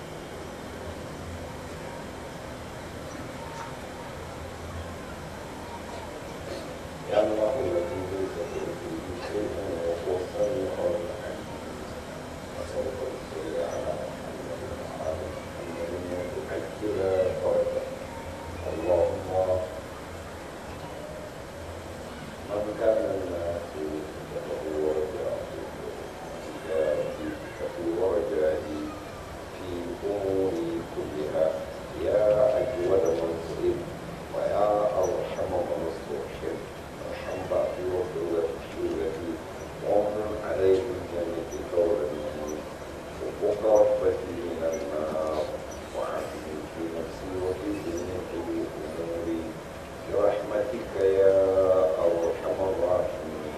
[SPEAKER 1] يا الله الذي ليس كمثله شيء وهو السميع العليم وسوف نصلي على محمد وعلى محمد وتؤجل فرجه اللهم من كان الناس له رجاء في ففي ورجائه في اموري كلها يا اجود منصرين ويا ارحم من استرحم ارحم بعدي وقوة شيرتي وامن عليهم جنة دور المنون وفوق ربتي من النار وعافني في نفسي وفي جميع اموري برحمتك يا ارحم الراحمين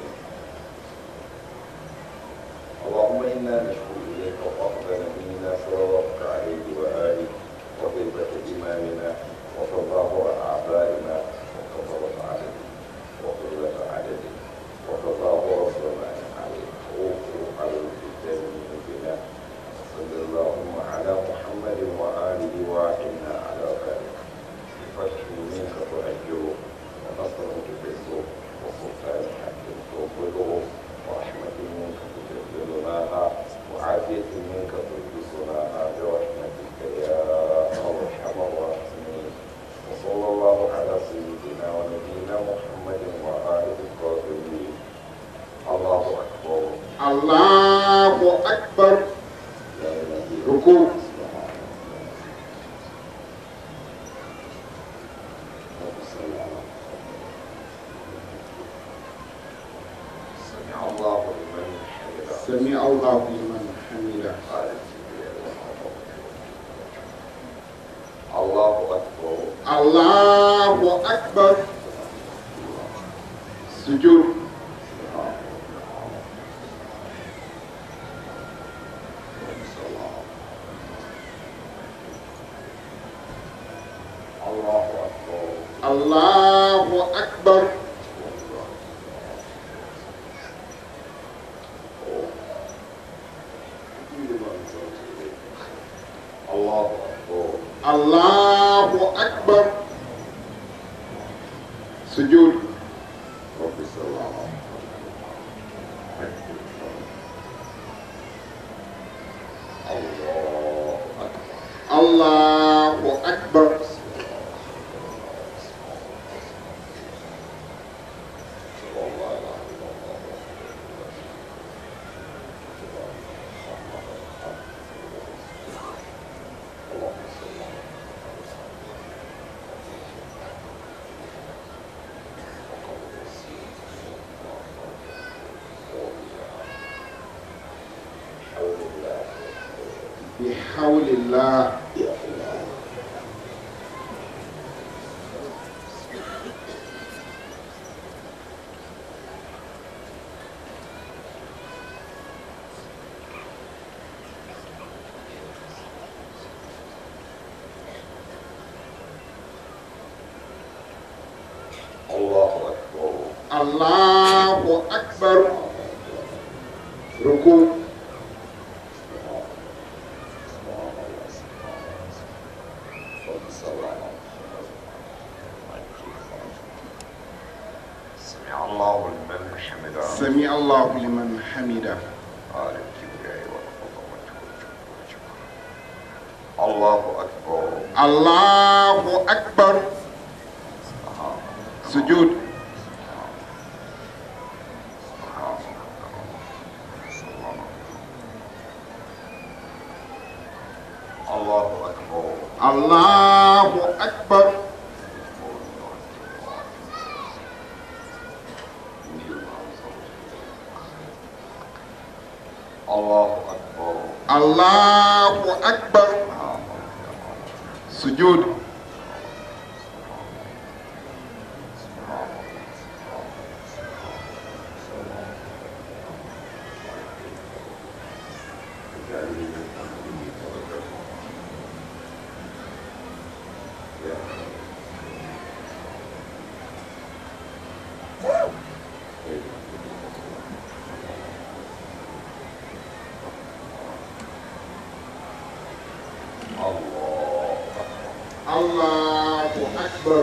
[SPEAKER 1] اللهم انا نشكو اليك فقد نبينا صلواتك عليه واله وطيبه امامنا وتظاهر اعدائنا وكثره عدد وقله عدد وتظاهر الزمان عليه ووقوع على الفتن بنا صلى اللهم على محمد واله واعنا على ذلك بفتح منك تؤجره ونصر
[SPEAKER 4] الله أكبر ركوع
[SPEAKER 5] سمع الله لمن حمده
[SPEAKER 4] سمع الله لمن حمده
[SPEAKER 5] الله أكبر
[SPEAKER 4] الله أكبر سجود
[SPEAKER 5] الله أكبر
[SPEAKER 4] الله أكبر
[SPEAKER 5] الله أكبر
[SPEAKER 4] الله أكبر سجود
[SPEAKER 5] رب السلام الله أكبر
[SPEAKER 4] الله أكبر بحول الله
[SPEAKER 5] الله أكبر
[SPEAKER 4] الله أكبر ركوع
[SPEAKER 5] سمع الله لمن حمده
[SPEAKER 4] سمع الله لمن حمده
[SPEAKER 5] آل الكبرياء والعظمة والجبروت الله أكبر
[SPEAKER 4] الله أكبر سجود
[SPEAKER 5] الله أكبر
[SPEAKER 4] الله أكبر
[SPEAKER 5] الله أكبر
[SPEAKER 4] الله أكبر سجود الله أكبر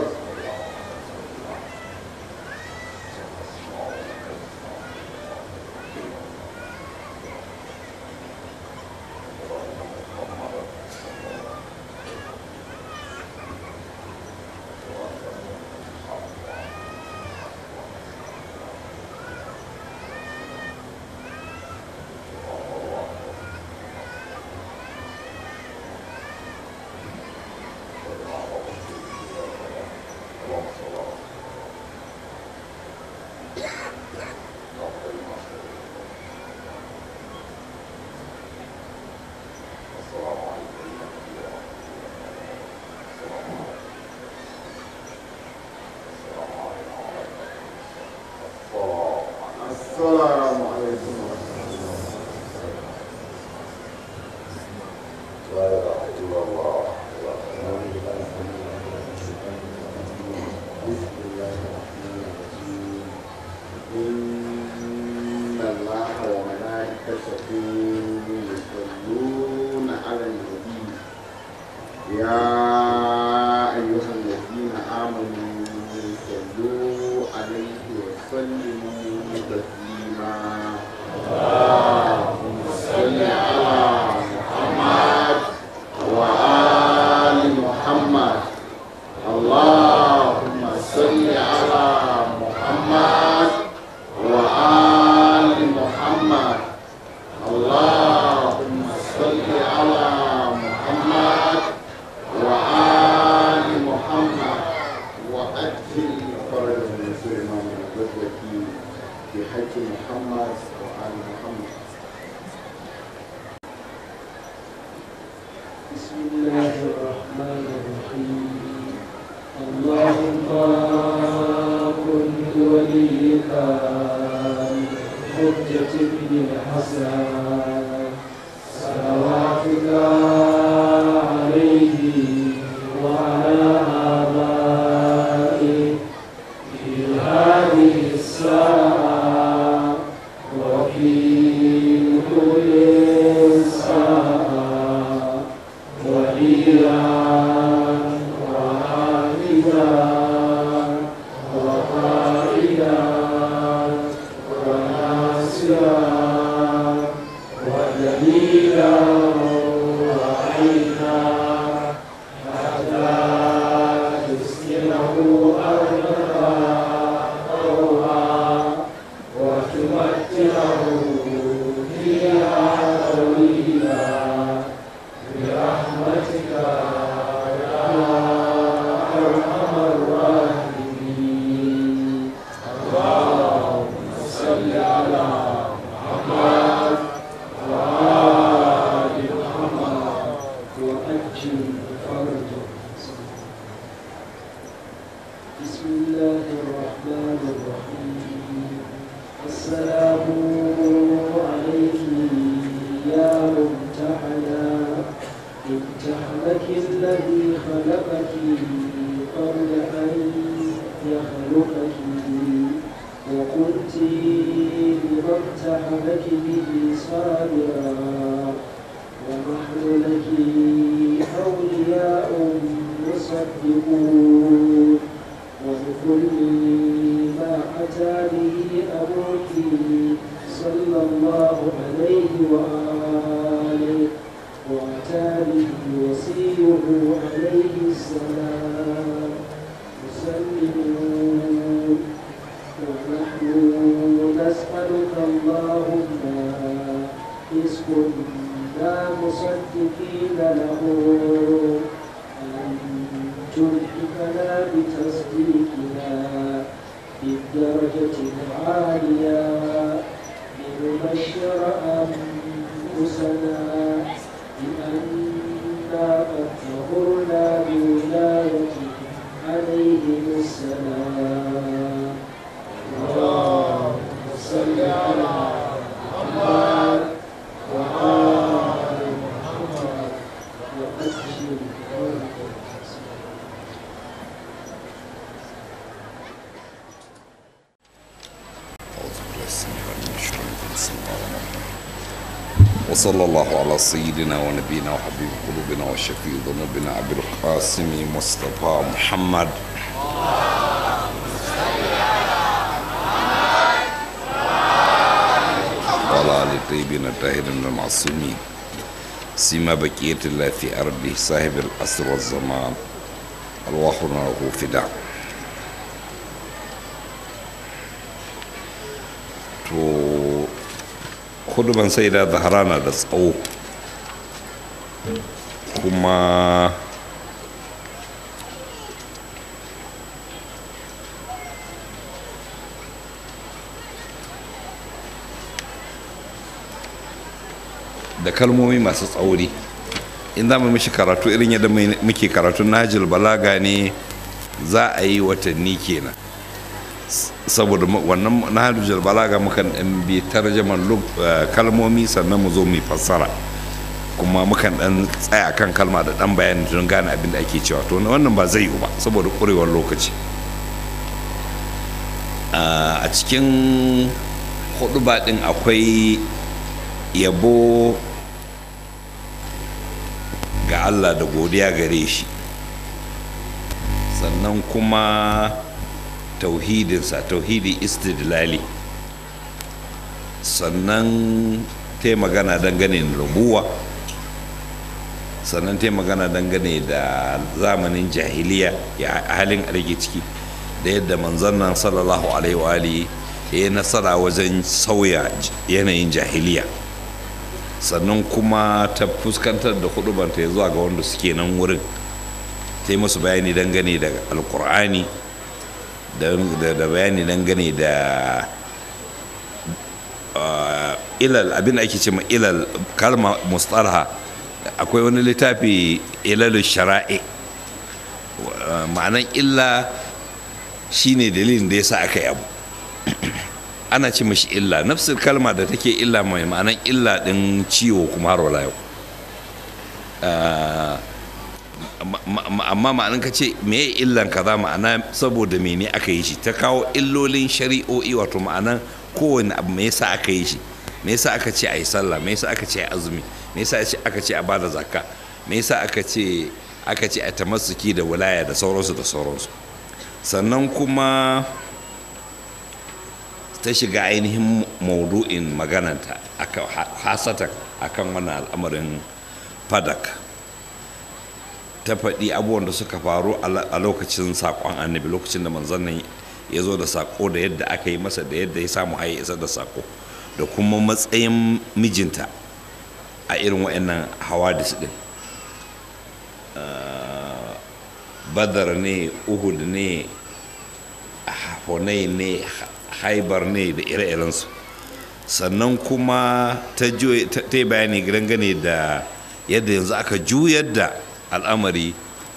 [SPEAKER 4] السلام عليكم
[SPEAKER 5] لا إله إلا الله
[SPEAKER 4] إن الله وملائكته يصلون على النبي يا أيها الذين آمنوا صلوا عليه وسلموا تسليما اللهم صل على محمد وآل محمد اللهم صل على محمد وآل محمد خرج من رسول إمام الغزوة في حج محمد وآل محمد
[SPEAKER 3] بسم الله الرحمن الرحيم اللهم كن وليك حجة ابن الحسن صلواتك عليه وعلى آبائه في هذه الساعة وفي كل ساعة وليا وحافظا وقائدا وناصرا ودليلا وعينا حتى تسكنه أرضك طوعا وتمتعه فيها طويلا برحمتك يا أرحم الراحمين اللهم صل على محمد وآل محمد وأجل فرجه بسم الله الرحمن الرحيم السلام عليك يا ممتحنا امتحنك الذي خلقك قبل أن يخلقك وكنت لما امتحنك به صابرا ونحن لك أولياء مصدقون وبكل ما أتى به أبوك صلى الله عليه وآله وأتى به وصيه عليه السلام مسلمون ونحن نسألك اللهم إذ كنا مصدقين له أن تلحقنا بتصديقنا بالدرجة العالية لنبشر أنفسنا بأننا قد ظهرنا بولايته عليهم السلام اللهم صل على محمد وآل محمد وأجل فرجه
[SPEAKER 1] وصلى الله على سيدنا ونبينا وحبيب قلوبنا وشفيع ذنوبنا ابي القاسم مصطفى محمد وعلى ال الطيبين الطاهرين المعصومين سيما بقية الله في أرضه صاحب الأسر والزمان أرواحنا له فداء to huduban sai da zahara na da tsawo kuma da kalmomi masu tsauri in za mu mishi karatu irin yadda muke karatun najil balaga ne za a yi watanni kenan saboda wannan nahajul balaga mukan dan bi tarjaman kalmomi sannan mu zo mu fassara kuma mukan dan tsaya kan kalma da dan bayani don gane abin da ake cewa to wannan ba zai yi ba saboda kurewar lokaci a cikin hudu din akwai yabo ga Allah da godiya gare shi sannan kuma tauhidinsa tauhidi istidlali sannan ta magana dangane da rubuwa sannan ta magana dangane da zamanin jahiliya ya halin rage ciki da yadda manzon nan sallallahu alaihi wa alihi ya yi nasara wajen sauya yanayin jahiliya sannan kuma ta fuskantar da hudubanta ya zuwa ga wanda suke nan wurin ta yi musu bayani dangane da alkur'ani da bayani dangane da ilal abin da ake ce ma ilal kalma mustalha akwai wani littafi ilalu shara'i ma'anan illa shine dalilin da ya sa aka yi abu ana ce mashi illa nafsir kalma da take illa mai ma'anan illa din ciwo kuma har wala yau amma ma'anan ka ce me illan kaza ma'ana saboda mene aka yi shi ta kawo illolin shari'o'i wato ma'anan kowane abu me yasa aka yi shi me yasa aka ce a yi sallah me yasa aka ce a azumi me yasa aka ce a bada zakka me yasa aka ce aka ce a tamassuki da wilaya da sauransu da sauransu sannan kuma ta shiga ainihin maudu'in magananta hasatan akan wannan al'amarin fadak ta faɗi abubuwan da suka faru a lokacin saƙon annabi lokacin da manzon nan ya zo da saƙo da yadda aka yi masa da yadda ya samu haye isa da saƙo da kuma matsayin mijinta a irin waɗannan hawadis ɗin badar ne uhud ne honai ne haibar ne da ire-irensu sannan kuma ta yi bayani dangane da yadda yanzu aka juyar da al'amari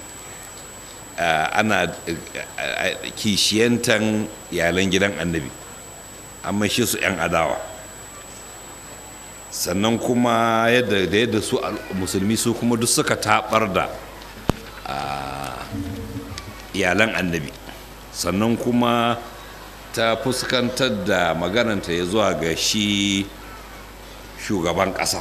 [SPEAKER 1] ana kishiyantan iyalan gidan annabi amma shi su 'yan adawa sannan kuma yadda da yadda su musulmi su kuma duk suka tabar da iyalan annabi sannan kuma ta fuskantar da magananta ya zuwa ga shi shugaban ƙasa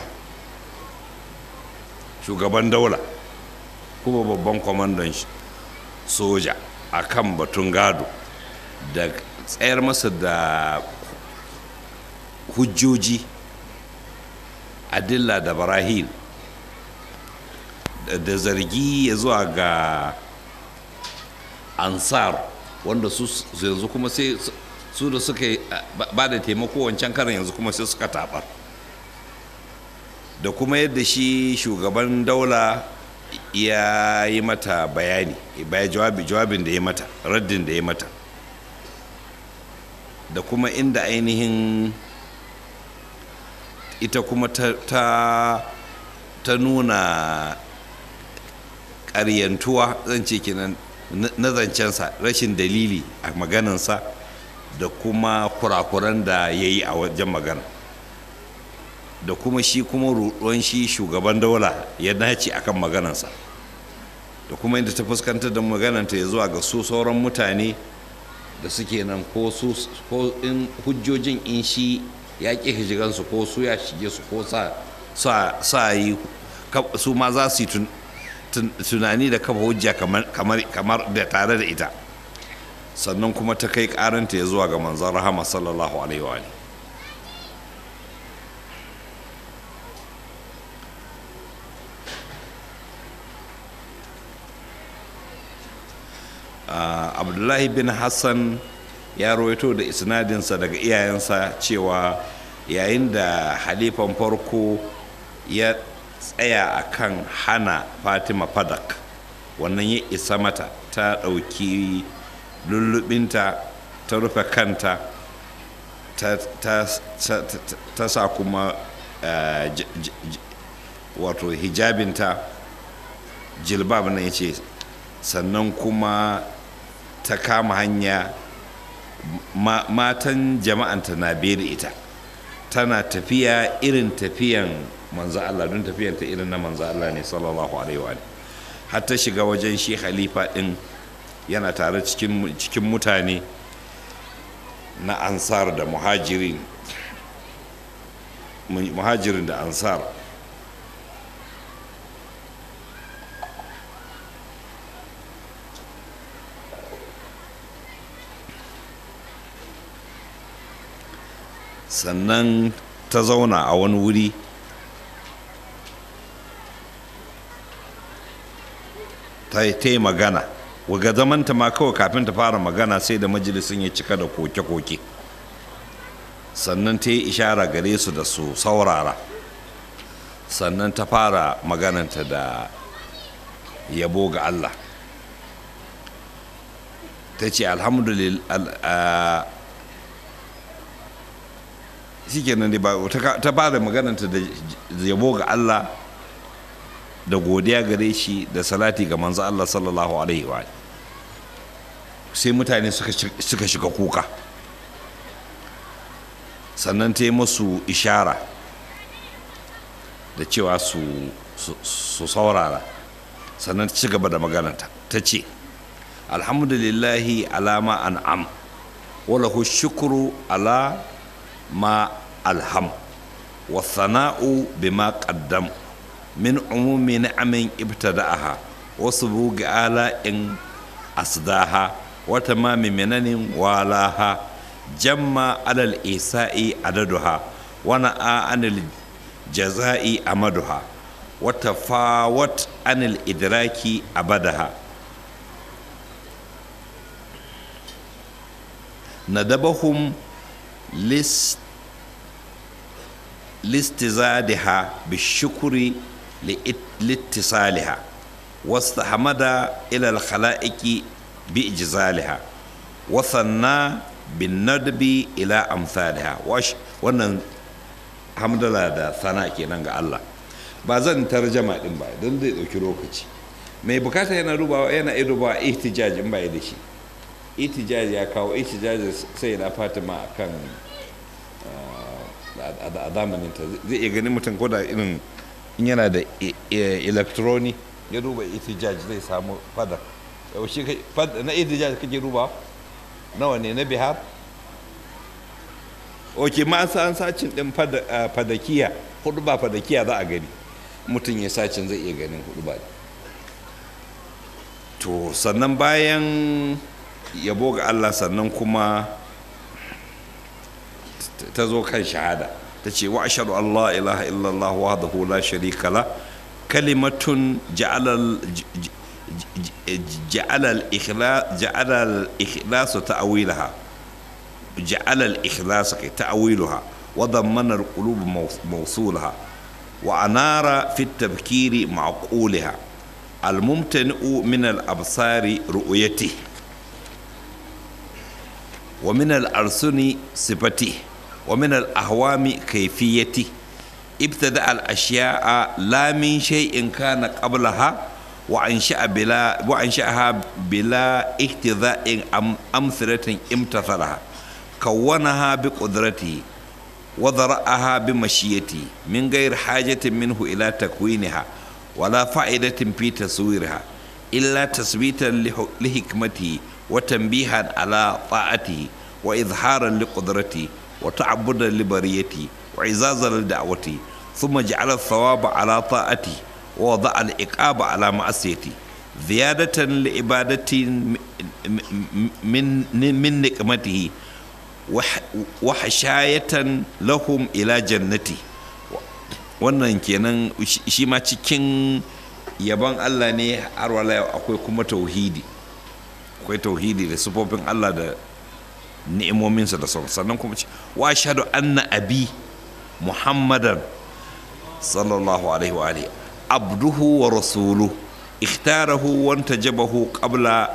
[SPEAKER 1] shugaban daula kuma babban kwamandan soja a kan batun gado da tsayar masa da hujjoji adilla da barahil da zargi ya zuwa ga ansar wanda su yanzu kuma sai su da suka ba da taimako wancan karin yanzu kuma sai suka tabar da kuma yadda shi shugaban daula ya yi mata bayani baya jawabi jawabin da ya mata raddin da ya mata da kuma inda ainihin ita kuma ta, ta, ta nuna ƙaryantuwa zan ce kenan na zancensa rashin dalili a maganansa da kuma kurakuran da ya yi a wajen magana da kuma shi kuma ruɗuwan shi shugaban daula ya nace akan maganansa da kuma inda ta fuskantar da magananta ya zuwa ga su sauran mutane da suke nan ko su ko in hujjojin in shi ya ƙi hijigansu ko su ya shige su ko sa yi su ma za su yi tunani da kafa hujja kamar da tare da ita sannan kuma ta kai karanta ya zuwa ga manzon rahama sallallahu alaihi wa abdullahi bin hassan ya rawaito da isnadinsa daga iyayensa cewa yayin da halifan farko ya tsaya a kan hana fatima fadak wannan ya isa mata ta ɗauki lullubinta ta rufe kanta ta sa kuma wato hijabinta jilbab na ya ce sannan kuma ta kama hanya matan jama'anta na biye da ita tana tafiya irin tafiyan manzo Allah don tafiyanta irin na manzo Allah ne sallallahu alaihi wa har ta shiga wajen shi khalifa din yana tare cikin cikin mutane na ansar da muhajirin muhajirin da ansar sannan ta zauna a wani wuri ta yi magana waga zamanta ma kawai kafin ta fara magana sai da majalisun ya cika da koke-koke sannan ta yi ishara gare su da su saurara sannan ta fara magananta da yabo ga allah ta ce alhamdulillah shi kenan ne ba ta ba da magananta da yabo ga Allah da godiya gare shi da salati ga manzo Allah sallallahu alaihi wa sai mutane suka shiga kuka sannan ta yi masu ishara da cewa su saurara sannan ci gaba da magananta ta ce alhamdulillahi alama an'am walahu shukuru ala ma alham wa sana'u bima qaddam min umumi ni'amin ibtada'aha wa subugi ala'in asdaha wa tamami minanin walaha jamma alal isa'i adaduha wa na'a anil jaza'i amaduha wa tafawat anil idraki abadaha ندبهم لست لاستزادها بالشكر لاتصالها واستحمد إلى الخلائق بإجزالها وثنى بالندب إلى أمثالها واش wannan hamdala da sana kenan ga Allah ba zan tarjama din ba don zai ɗauki lokaci mai bukata yana dubawa yana iya dubawa ihtijaj in ba da shi ihtijaj ya kawo ihtijaj sai na fatima akan a zamanin ta zai iya ganin mutum koda irin in yana da electroni ya duba ihtijaj zai samu fada yaushe na ihtijaj kake duba nawa ne na bihar ok ma an sacin din fadakiya hudu ba fadakiya za a gani mutum ya sacin zai iya ganin hudu ba to sannan bayan yabo ga allah sannan kuma ta zo kan shahada ta ce wa ashadu allah ilaha illallah wahdahu la sharika la kalimatun ja'alal ja'alal ikhlasu ta'awilaha ja'alal ikhlasu ta'awiluha wa dhammana alqulub mawsulaha wa anara fi at-tafkiri ma'quliha الممتنئ من الأبصار رؤيته ومن الأرسن صفته ومن الأهوام كيفيته ابتدأ الأشياء لا من شيء كان قبلها وأنشأ بلا وأنشأها بلا اقتضاء أم أمثلة امتثلها كونها بقدرته وذرأها بمشيته من غير حاجة منه إلى تكوينها ولا فائدة في تصويرها إلا تثبيتا لحكمته وتنبيها على طاعته وإظهارا لقدرته وتعبدا لبريته وعزازا لدعوته ثم جعل الثواب على طاعته ووضع العقاب على معصيته زيادة لعبادة من من نقمته وحشاية لهم إلى جنته wannan kenan shi ma cikin yabon Allah ne har wala akwai kuma tauhidi akwai tauhidi da sufofin Allah da ni'imominsa da sauran sannan kuma ce wa ashhadu anna abi muhammadan sallallahu alaihi wa alihi abduhu wa rasuluhu ikhtarahu wa tajabahu qabla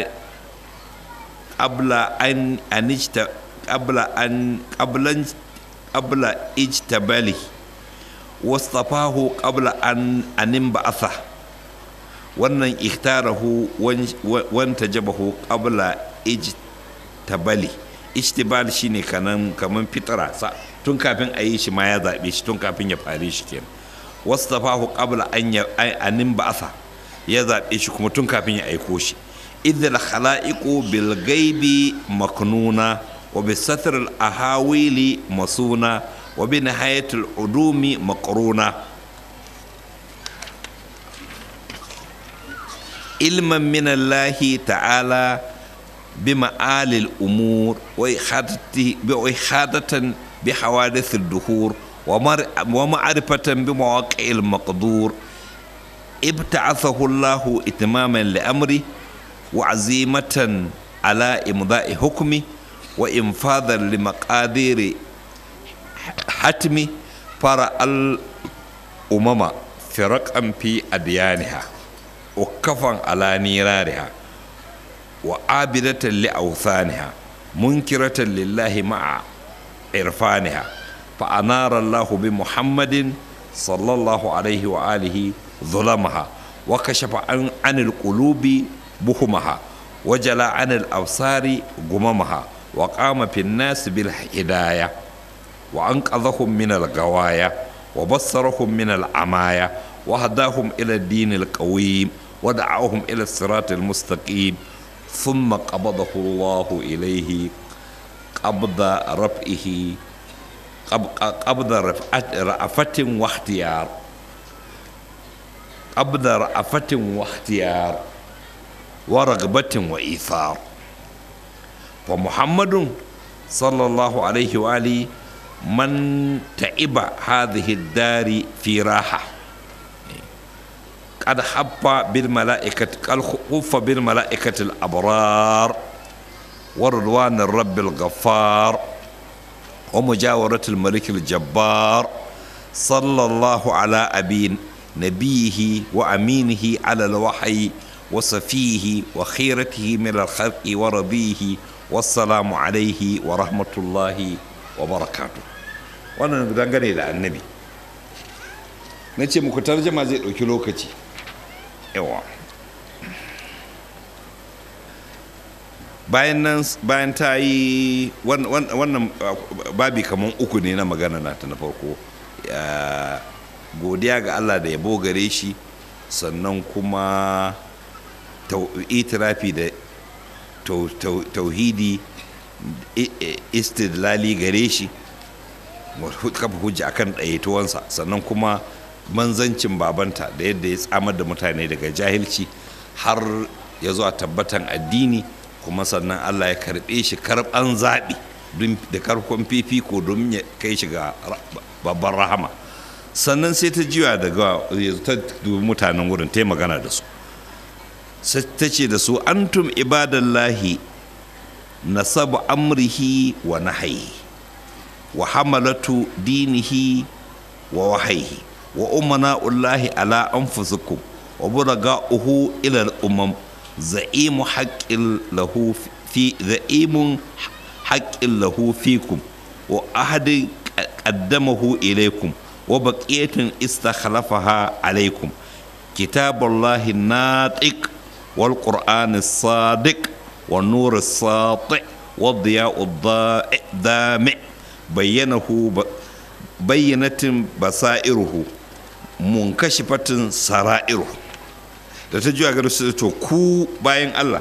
[SPEAKER 1] qabla an anijta qabla an qabla qabla ijtabalihi wastafahu qabla an anin ba'atha wannan ikhtarahu wan tajabahu qabla ijtabali ijtibal shine kanan kaman fitara sa tun kafin a yi shi ma ya zabe shi tun kafin ya fare shi kenan wastafahu qabla an anin ba'atha ya zabe shi kuma tun kafin ya aiko shi idhal khalaiqu bil ghaibi maknuna wa bi satr al ahawili masuna وبنهاية العلوم مقرونة علما من الله تعالى بمآل الأمور وإحاطة بحوادث الدهور ومعرفة بمواقع المقدور ابتعثه الله إتماما لأمره وعزيمة على إمضاء حكمه وإنفاذا لمقادير hatmi fara al'umama firakan fi adiyaniha ukafan ala nirariha wa abidatan li awthaniha munkiratan lillahi ma'a irfaniha fa anara Allah bi Muhammadin sallallahu alaihi wa alihi ظلمها وكشف عن عن القلوب بهمها وجلى عن الأبصار غممها وقام في الناس بالهداية وأنقذهم من الغوايا وبصرهم من العمايا وهداهم إلى الدين القويم ودعاهم إلى الصراط المستقيم ثم قبضه الله إليه قبض رفعه قبض رأفة واختيار قبض رأفة واختيار ورغبة وإيثار فمحمد صلى الله عليه وآله من تعب هذه الدار في راحة قد حب بالملائكة قد خف بالملائكة الأبرار ورضوان الرب الغفار ومجاورة الملك الجبار صلى الله على أبي نبيه وأمينه على الوحي وصفيه وخيرته من الخلق وربيه والسلام عليه ورحمة الله وبركاته wannan dangane da annabi na ce muku tarjama zai ɗauki lokaci yawa bayan nan bayan ta yi wannan babi kamar uku ne na magana na ta na farko godiya ga Allah da yabo gare shi sannan kuma itirafi da tauhidi istidlali gare shi kafa hujja akan ɗayatuwansa sannan kuma manzancin babanta da yadda ya tsamar da mutane daga jahilci har ya zo a tabbatan addini kuma sannan Allah ya karɓe shi karɓan zaɓi da karkon fifiko domin ya kai shi ga babban rahama sannan sai ta jiwa daga ta dubi mutanen wurin ta yi magana da su sai ta ce da su antum ibadallahi nasabu amrihi wa nahayi wa hamalatu dinihi wa wahayi wa umana'ullahi ala anfusikum wa buraga'uhu ila al-umam za'imu haqqin lahu fi za'imun haqqin lahu fikum wa ahadin qaddamahu ilaykum وبقية استخلفها عليكم كتاب الله الناطق والقرآن الصادق والنور الساطع والضياء الدامع بينه بينة بصائره منكشفة سرائره da ta juya gari su to ku bayan Allah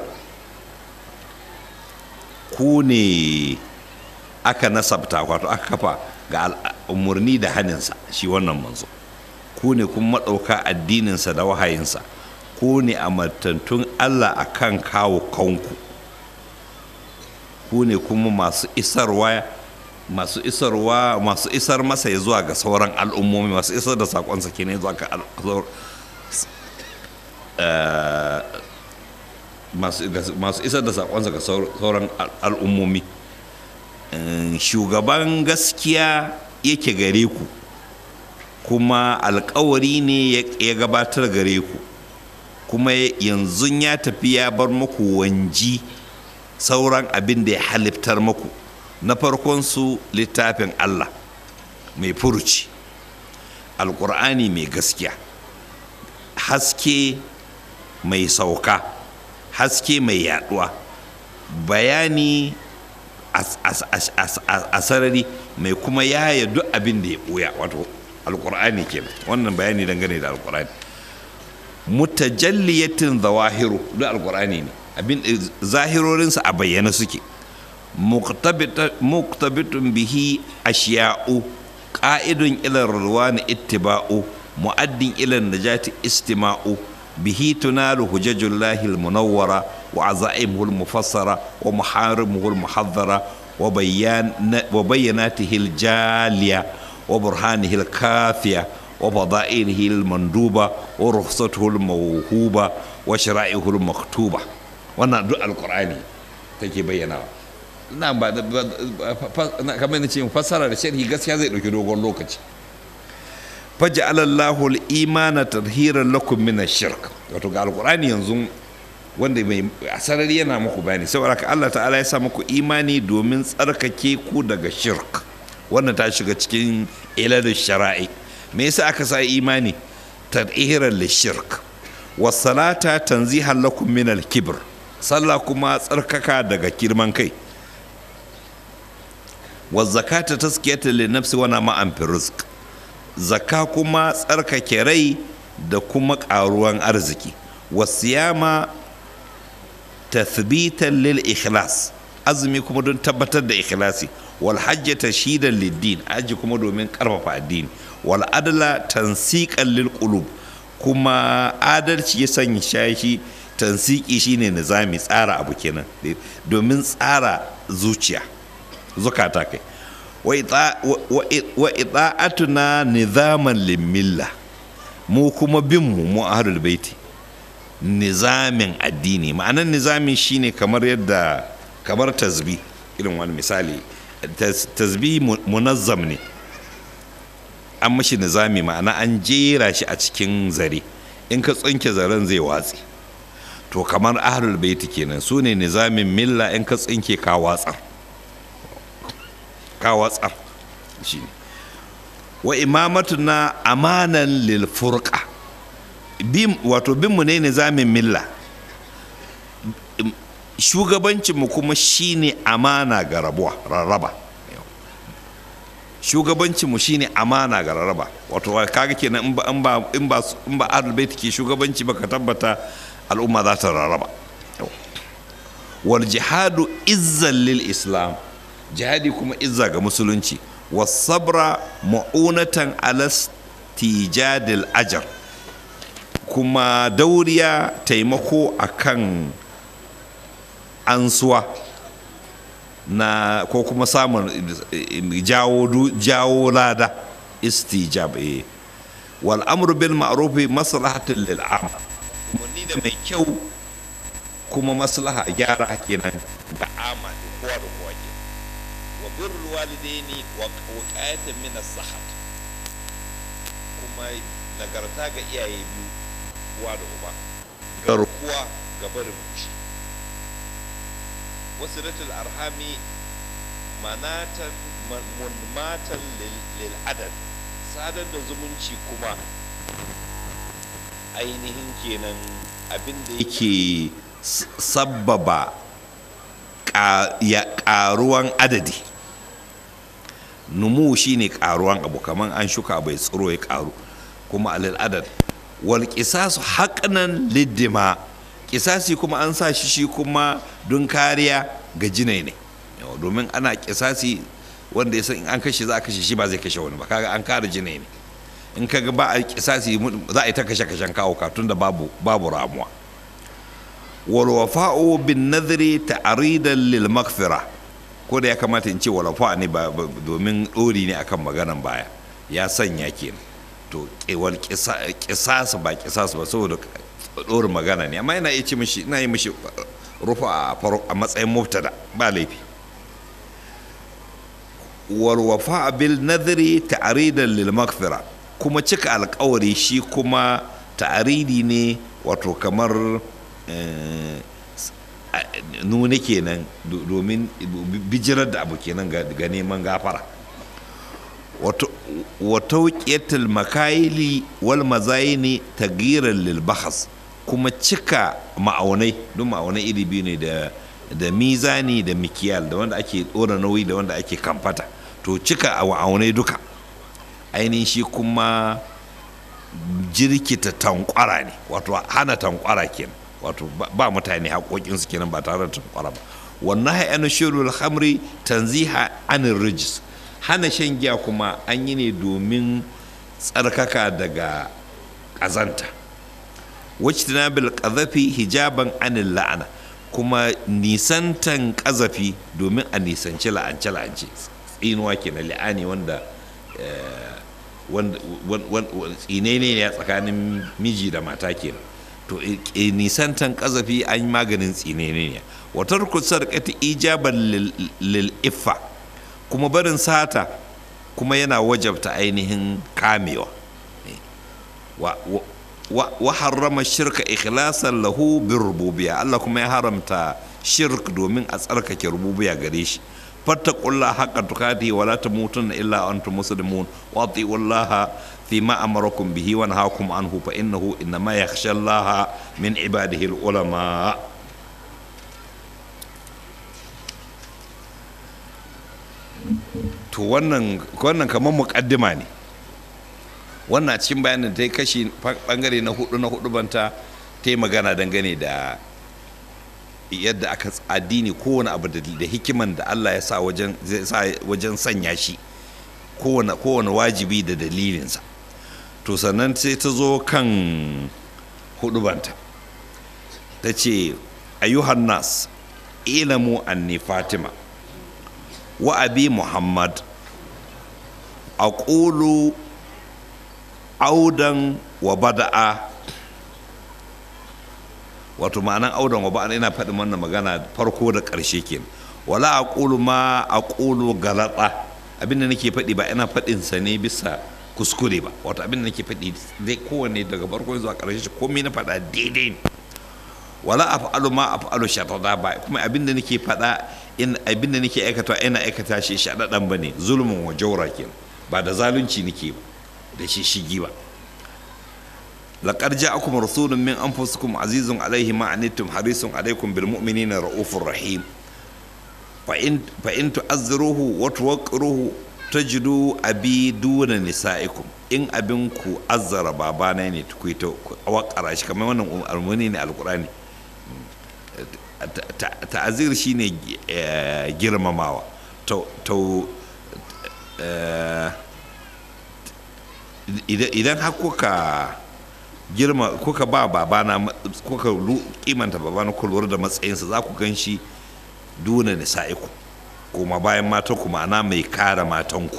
[SPEAKER 1] ku ne aka nasabta wato aka kafa ga umarni da haninsa shi wannan manzo ku ne kuma maɗauka addininsa da wahayinsa ku ne a matantun allah a kan kawo kanku ku ne kuma masu isarwa masu isarwa masu isar masa ya zuwa ga sauran al'ummomi masu isar da saƙonsa ke ne zuwa ga masu isar da saƙonsa ga sauran al'ummomi shugaban gaskiya yake gare ku kuma alkawari ne ya gabatar gare ku kuma yanzu ya tafi ya bar muku wanji sauran abin da ya halittar muku na farkon su littafin Allah mai furuci alkur'ani mai gaskiya haske mai sauka haske mai yaduwa bayani a sarari mai kuma yaya duk abin da ya ɓoya wato alkur'ani ke wannan bayani dangane da alkur'ani mutajalliyatin zawahiru duk alkur'ani ne abin zahirorinsa a bayyana suke muktabitun bihi ashiya'u ƙa'idun ilar ruwani ittiba'u mu'addin ilar najati istima'u bihi tunalu hujjajullahi munawwara wa azaimuhu mufassara wa muharimuhu muhaddara wa bayyanatihi jaliya wa burhanihi kafiya wa fadailihi manduba wa rukhsatuhu mawhuba wa shara'ihu maktuba wannan duk alqur'ani take bayyanawa ina ba kamar na ce fassara da sharhi gaskiya zai dauki dogon lokaci faj'ala Allahu al-imana tadhiran lakum min ash-shirk wato ga alqur'ani yanzu wanda mai a sarari yana muku bayani saboda ka Allah ta'ala ya sa muku imani domin tsarkake ku daga shirk wannan ta shiga cikin ilalul shara'i me yasa aka sa imani tadhiran lishirk wasalata tanzihan lakum min al-kibr sallah kuma tsarkaka daga girman kai wa zakata taskiyata li nafsi wa ma'an fi rizq zakka kuma tsarkake rai da kuma karuwan arziki wasiyama tathbitan lil ikhlas azumi kuma don tabbatar da ikhlasi wal hajja tashidan lid din aji kuma domin karfafa addini wal adla tansiqan lil qulub kuma adalci ya sanya shashi tansiki shine nizami tsara abu kenan domin tsara zuciya zukata kai wa ita'atuna nizaman limilla mu kuma bin mu mu ahlul baiti nizamin addini ma'anar nizamin shine kamar yadda kamar tasbi irin wani misali tasbi munazzam ne an mashi nizami ma'ana an jera shi a cikin zare in ka tsinke zaren zai watsi to kamar ahlul baiti kenan su ne nizamin milla in ka tsinke ka watsar ka watsar shi ne wa imamatuna amanan lil furqa wato binmu ne nizamin milla shugabancinmu kuma shine amana ga rabuwa rarraba shugabancinmu shine amana ga rarraba wato kaga kenan in ba in ba in ba in ba ahlul bait ke shugabanci ba ka tabbata al'umma za ta rarraba wal jihadu izzan lil islam jihadi kuma izza ga musulunci was sabra mu'unatan ala tijadil ajar kuma dauriya taimako akan ansuwa na ko kuma samun jawo jawo lada istijab eh wal amru bil ma'ruf maslahatin lil am ni da mai kyau kuma maslaha gyara kenan da ama da kowa da kowa ke wa birrul walidaini wa wiqayatan min as-sahat kuma nagarta ga iyaye biyu uwa da uba garkuwa ga barin fushi wasilatul arhami manatan munmatan lil adad sadar da zumunci kuma ainihin kenan abin da yake sabbaba karuwan adadi numu shine karuwan abu kaman an shuka bai tsiro ya karu kuma alal adad wal qisasu haqqan liddima kisasi kuma an sa shi shi kuma don kariya ga jinai ne domin ana kisasi wanda ya san in an kashe za a kashe shi ba zai kashe wani ba kaga an kare jinai ne in kaga ba a kisasi za a yi ta kashe kashen kawo ka tunda babu babu ramuwa wal wafa'u bin nadri ta'ridan lil maghfira ko da ya kamata in ce wal wafa ne ba domin dori ne akan maganan baya ya sanya kenan to wal kisas ba kisas ba saboda ɗorin magana ne amma ina iya ce mishi ina yi mishi rufa a matsayin mubtada ba laifi wal wafa bil nadri ta'ridan lil maghfira kuma cika alkawari shi kuma ta'aridi ne wato kamar nune kenan domin bijirar da abu kenan ga neman gafara wata wuƙiyatul makayili wal mazayini tagiran lil bahas kuma cika ma'aunai don ma'aunai iri biyu ne da da mizani da mikiyal da wanda ake ɗora nauyi da wanda ake kamfata to cika a ma'aunai duka ainihin shi kuma jirkita tankwara ne wato hana tankwara kenan wato ba mutane haƙoƙinsu kenan ba tare da tankwara ba wannan ha'yanu shirul hamri tanziha anin rijis hana shan giya kuma an yi ne domin tsarkaka daga ƙazanta wacce tana bil ƙazafi hijaban anin la'ana kuma nisantan ƙazafi domin a nisanci la'ance la'ance tsinuwa ke na li'ani wanda tsine ne ya tsakanin miji da mata ke to nisantan ƙazafi an yi maganin tsine ne watar kusur ƙati ijaban lil iffa kuma barin sata kuma yana wajabta ainihin kamewa wa harrama shirka ikhlasan lahu bir rububiyya Allah kuma ya haramta shirk domin a tsarkake rububiyya gare shi fattaqullaha haqqa tuqati wa la tamutunna illa antum muslimun wa atiullaha fima amarakum bihi wa nahakum anhu fa innahu innama yakhsha Allah min ibadihi ulama to wannan wannan kamar muqaddima ne wannan cikin bayanin ta yi kashi bangare na hudu na hudu banta ta yi magana dangane da yadda aka addini kowane abu da hikiman da Allah ya sa wajen sanya shi kowane wajibi da dalilinsa to sannan sai ta zo kan hudubanta ta ce ayyuhan nas ilamu anni fatima wa abi muhammad aqulu audan wa bada'a wato ma'anan audan wa bada'a ina faɗin wannan magana farko da ƙarshe ke wala aqulu ma aqulu galata abinda nake faɗi ba ina faɗin sa ne bisa kuskure ba wato abinda nake faɗi dai kowanne daga farko zuwa ƙarshe shi komai na faɗa daidai ne wala af'alu ma af'alu shatada ba kuma abinda nake faɗa in abinda nake aikata ina aikata shi shaɗaɗan bane zulmun wa jawra kenan ba da zalunci nake ba da shi shigi ba laqad ja'akum rasulun min anfusikum azizun alayhi ma anittum harisun alaykum bil mu'minina raufur rahim fa in fa in tu'azziruhu wa tuwaqqiruhu tajidu abi duna nisaikum in abin ku azzara babana ne ku ta wakara shi kamar wannan almuni ne alqurani ta'azir shine girmamawa to to idan har kuka girma kuka ba babana kuka kimanta babana ku lura da matsayinsa za ku gan shi duna nisa'iku kuma bayan matanku ma'ana mai kare matanku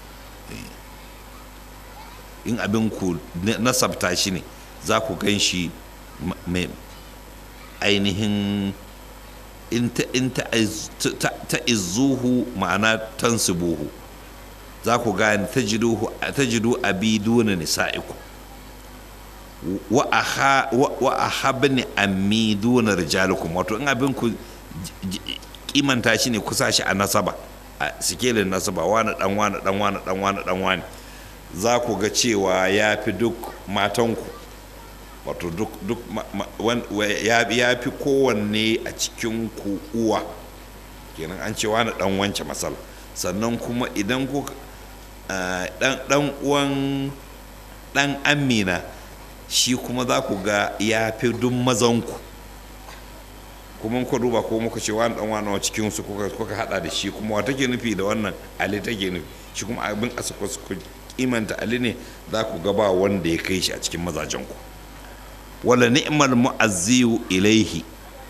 [SPEAKER 1] in abin ku nasabta shi ne za ku gan shi mai ainihin in ta izuhu ma'ana tansibuhu za ku gane ta jidu abi duna nisa'iku wa a habni ammi duna rijalukum wato in abin ku kimanta shi ne kusa shi a nasaba a sikelin nasaba wani dan wani dan wani dan wani dan wani za ku ga cewa ya fi duk matanku wato duk duk ya fi kowanne a cikin ku uwa kenan an ce wani dan wance masala sannan kuma idan ku dan uwan dan amina shi kuma za ku ga ya fi duk mazanku kuma ku duba ko muka ce wani dan wani cikin su kuka kuka hada da shi kuma wata ke nufi da wannan ali take nufi shi kuma abin a suka su kimanta ali ne za ku ga ba wanda ya kai shi a cikin mazajen ku wala ni'mal mu'azziyu ilaihi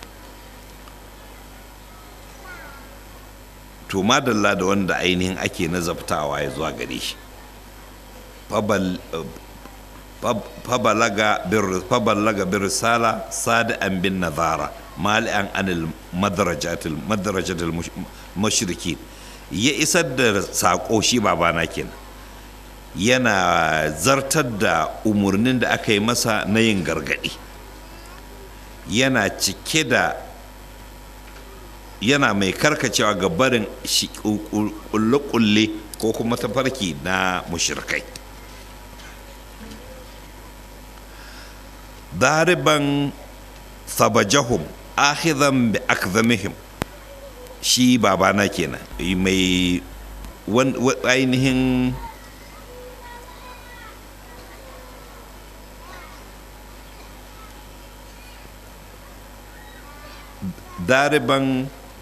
[SPEAKER 1] to madalla da wanda ainihin ake nazabtawa ya zuwa gare shi fabalaga bir risala sadi'an bin nazara mali'an anil madarajatil madarajatil mashirki ya isar da saƙo shi babana kenan yana zartar da umarnin da aka yi masa na yin gargaɗi yana cike da yana mai karkacewa ga barin kulle-kulle ko kuma tafarki na mushirkai dariban sabajahum akhidhan bi akzamihim shi babana kenan mai ainihin dariban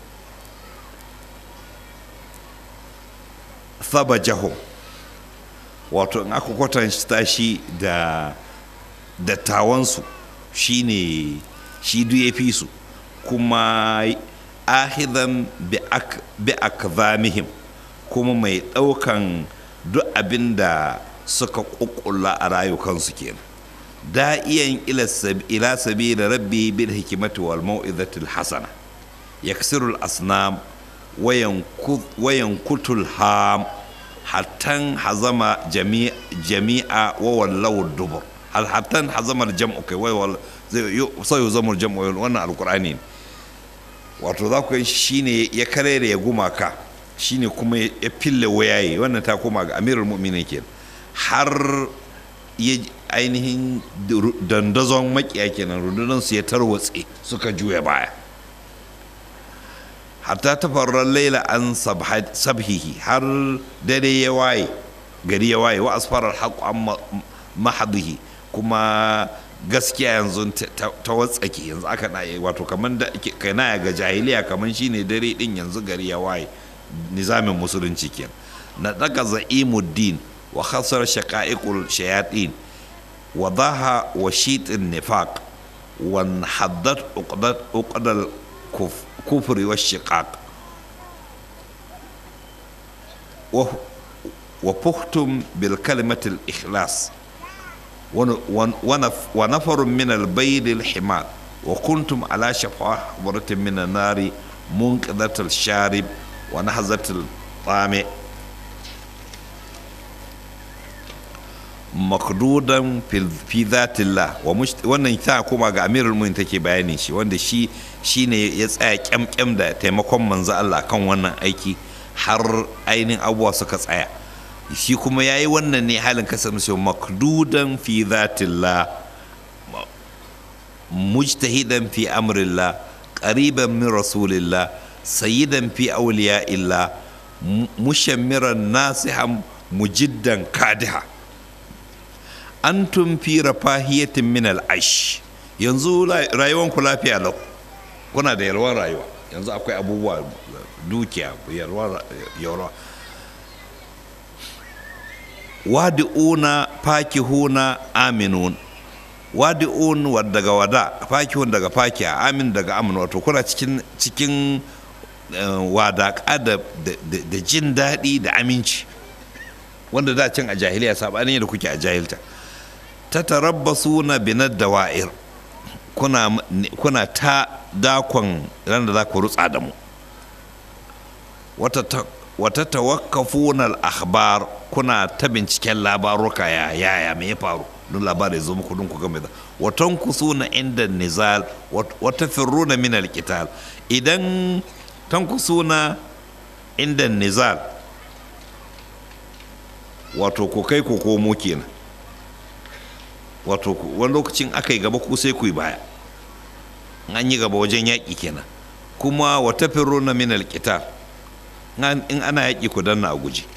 [SPEAKER 1] sabajahum wato in aka kwatanta shi da dattawansu shine shi duk ya fi su kuma ahidan bi akzamihim kuma mai ɗaukan duk abin da suka ƙuƙula a rayukansu kenan da'iyan ila sabila rabbi bil hikimati wal mau'izatil hasana yaksirul asnam wayan kutul ham hattan hazama jami'a wa wallahu dubur alhatan hazamar jam'u kai wai wal zai sai zamar jam'u wannan alqur'ani ne wato za ku yi shine ya karere ya gumaka shine kuma ya fille wayaye wannan ta koma ga amirul mu'minin kenan har ya ainihin dandazon makiya kenan rundunar su ya tarwatse suka juya baya hatta ta faruwar laila an sabhihi har dare ya waye gari ya waye wa asfarar haƙu an mahadihi kuma gaskiya yanzu ta watsake yanzu aka na wato kamar da kana ga jahiliya kamar shine dare din yanzu gari ya waye nizamin musulunci kenan na daga za'imuddin wa khasar shaqa'iqul shayatin wa daha wa shitin nifaq wa haddat uqdat uqdal kufri wa shiqaq wa puhtum bil kalimatil ikhlas ونفر من البيض الحمار وكنتم على شفا حفرة من النار منقذة الشارب ونهزة الطامع makdudan fi zatillah wannan ta kuma ga amirul mu'min take bayani shi wanda shi shine ya tsaya kyamkyam da taimakon manzo Allah kan wannan aiki har ainihin abubuwa suka tsaya shi kuma ya yi wannan ne halin kasancewa makdudan fi zatillah mujtahidan fi amrillah qariban min rasulillah sayyidan fi awliya'illah mushammiran nasihan mujiddan kadiha antum fi rafahiyatin min al'ash yanzu rayuwan ku lafiya lau kuna da yalwar rayuwa yanzu akwai abubuwa dukiya yalwar wadi'una fakihuna aminun wadi'un daga wada fakihun daga fakiya amin daga amin wato kuna cikin cikin wadaƙa da jin daɗi da aminci wanda da can a jahiliya saɓanin da kuke a jahilta ta tarabbasu na binar dawa'ir kuna, kuna ta dakon ran da za ku rutsa da mu wata tawakkafuna al-akhbar kuna ta binciken labaruka ya yaya me ya faru don labarai zo muku don ku game da watan kusuna inda nizal wata firruna min al-qital idan tankusuna inda nizal wato ku kai ku komo kenan wato wani lokacin aka yi gaba ku sai ku yi baya an yi gaba wajen yaƙi kenan kuma wata firruna min al-qital in ana yaƙi ku danna a guji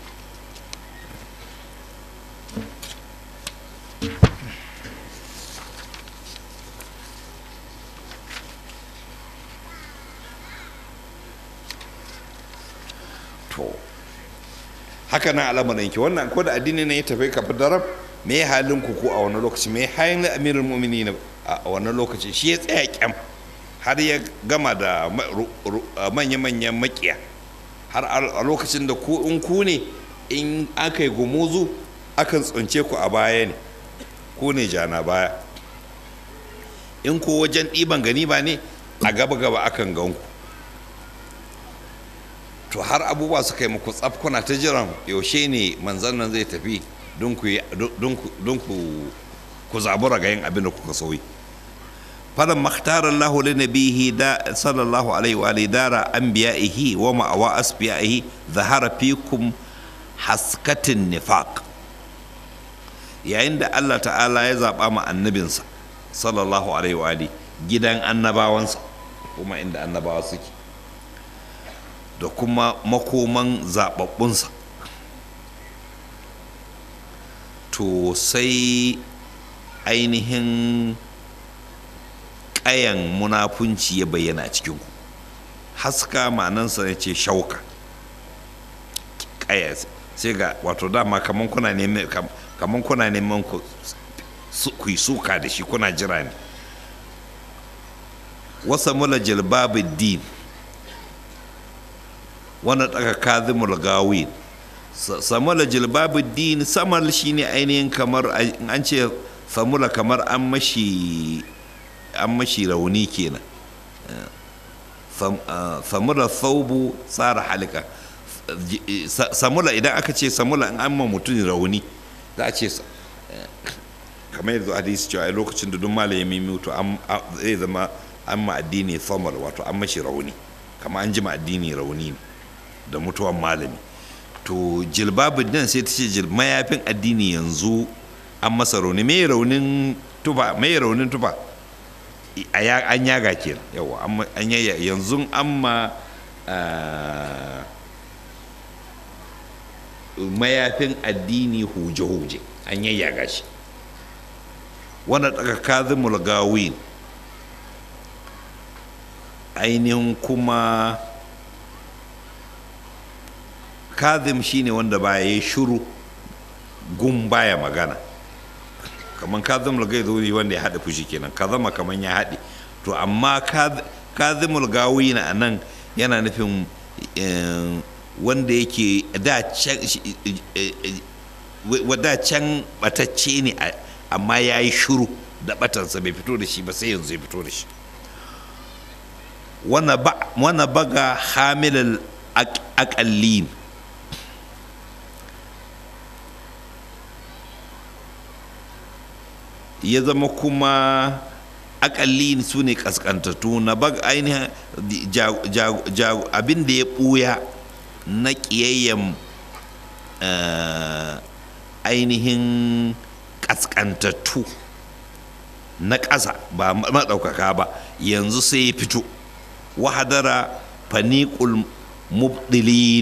[SPEAKER 1] to haka nan al'amarin ki wannan ko da addini ne ya tafi ka darab me ya halin ku ko a wani lokaci me halin amirul mu'minin a wani lokaci shi ya tsaya kyam har ya gama da manya-manyan makiya har a lokacin da ku in ku ne in aka yi gumuzu akan tsince ku a baya ne ku ne jana baya in ko wajen ɗiban gani ba ne a gaba-gaba akan ganku to har abubuwa suka yi muku tsaf kuna ta jiran yaushe ne manzan nan zai tafi don ku ku zabura ga yin abin da kuka sauyi فلما اختار الله لنبيه دا صلى الله عليه وآله دار أنبيائه ومأوى أسبيائه ظهر فيكم حسكة النفاق yayin da Allah ta'ala ya zaɓa ma annabinsa sallallahu alaihi wa gidan annabawansa kuma inda annabawa suke da kuma makoman zaɓaɓɓunsa to sai ainihin ƙayan munafunci ya bayyana a cikinku haska ma'anansa ya ce shauka ƙaya sai ga wato dama kaman kuna neman kaman kuna neman ku yi suka da shi kuna jira ne wasa mula jilbabu din wani daga kazimul gawin samula jilbabu din samal shine ainihin kamar an ce samula kamar an mashi an mashi rauni kenan samula saubu tsara halika samula idan aka ce samula in an ma mutum rauni za a ce kamar yadda hadisi cewa a lokacin da duk malami mutu an- a- zai zama an ma addini thamar wato an mashi rauni kamar an ji ma addini rauni ne da mutuwan malami to jilbabin nan sai ta ce jil- mayafin addini yanzu an masa rauni mai raunin tufa mai raunin tufa I- a ya- an yaga kenan yawa an ma- an yaya yanzu an ma ah, mayafin addini huje-huje an yayyaga shi wanda daga kazimul gawin ainihin kuma kazim shine wanda baya yi shuru gun baya magana kamar kazimul gaizuri wanda ya haɗa fushi kenan kazama kamar ya haɗe to amma kaz- kazimul gawin a nan yana nufin eh, wanda yake da can shi- eh, eh, wa- da can batacce ne a- amma ya yi shuru da batansa bai fito da shi ba sai yanzu ya fito da shi wana baga hamilal aƙallin ya zama kuma aƙallin su ne ƙasƙantattu na bag ainihin ja- ja- ja- abin da ya ɓuya na ƙiyayyen eh, ainihin ƙasƙantattu na ƙasa ba maɗaukaka ba yanzu sai ya fito wahadara faniƙul mubdilin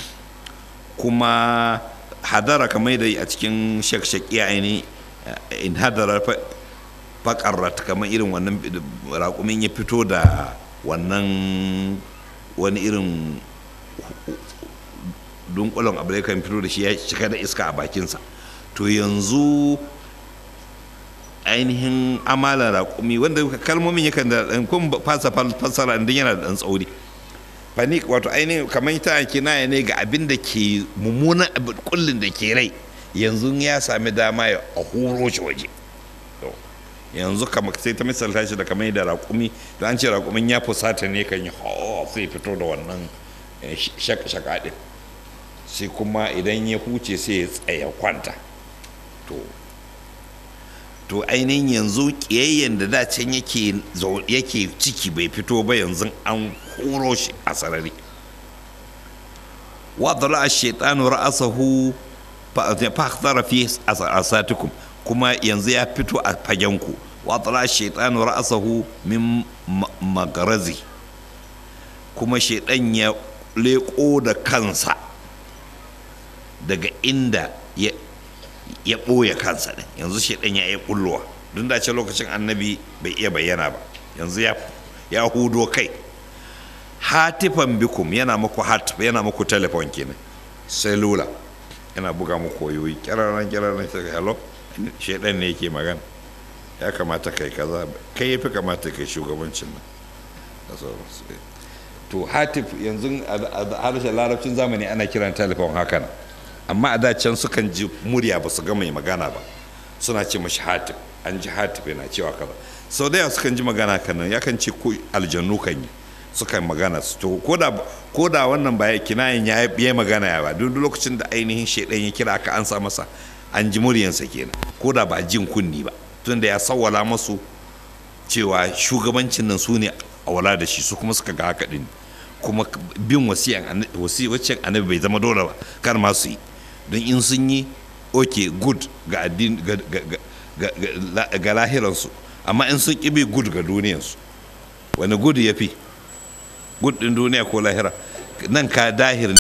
[SPEAKER 1] kuma hadara kamar da a cikin shakshaki aini in hadara faƙarrat kamar irin wannan raƙumin ya fito da wannan wani irin dunkulon abu da kan fito da shi ya cika da iska a bakinsa to yanzu ainihin amalan raƙumi wanda kalmomin yakan da ɗan kun fasa fassara din yana da ɗan tsauri panik wato ainihin kamar ta kinaya ne ga abin da ke mummunan abin kullin da ke rai yanzu ya sami dama ya a horo shi waje To, yanzu kamar sai ta misalta shi da kamar da raƙumi da an ce raƙumin ya fusata ne kan yi hawa sai fito da wannan eh, shaka ɗin sai kuma idan ya huce sai ya tsaya kwanta to to ainihin yanzu ƙiyayyen da dacen yake zau- yake ciki bai fito ba yanzu an horo shi a sarari wadda a shaitanu ra'asahu fahtara fi asatikum kuma yanzu ya fito a fagenku wadda a shaitanu ra'asahu min ma- magarazi kuma shaitan ya leƙo da kansa daga inda ya ya ɓoye kansa ɗin yanzu shaidan ya iya ɓullowa don da ce lokacin annabi bai iya bayyana ba yanzu ya ya hudo kai hatifan bikum yana muku hatif yana muku telefon kenan cellular yana buga muku wayoyi kiraran kiraran sai hello shaidan ne yake magana ya kamata kai kaza kai yafi kamata kai shugabancin nan da sauransu to hatif yanzu a a harshen larabcin zamani ana kiran telefon haka nan amma a da can sukan ji murya ba su ga mai magana ba suna ce mashi hatif an ji hatif yana cewa kaza sau da yawa sukan ji magana kan nan yakan ce ko aljannu kan yi sukan magana su to ko da ko da wannan ba ya kinayin ya yi magana ya ba duk lokacin da ainihin shaidan ya kira aka ansa masa an ji muryansa kenan ko da ba jin kunni ba tunda ya sawwala masu cewa shugabancin nan su ne a wala da shi su kuma suka ga haka din kuma bin wasiyan wasiyan annabi bai zama dole ba kar ma su yi don in sun yi ok good ga addini ga, ga, ga, ga, ga, ga lahiransu amma in sun ƙi bi good ga duniyansu wani good ya fi good din duniya ko lahira nan ka dahir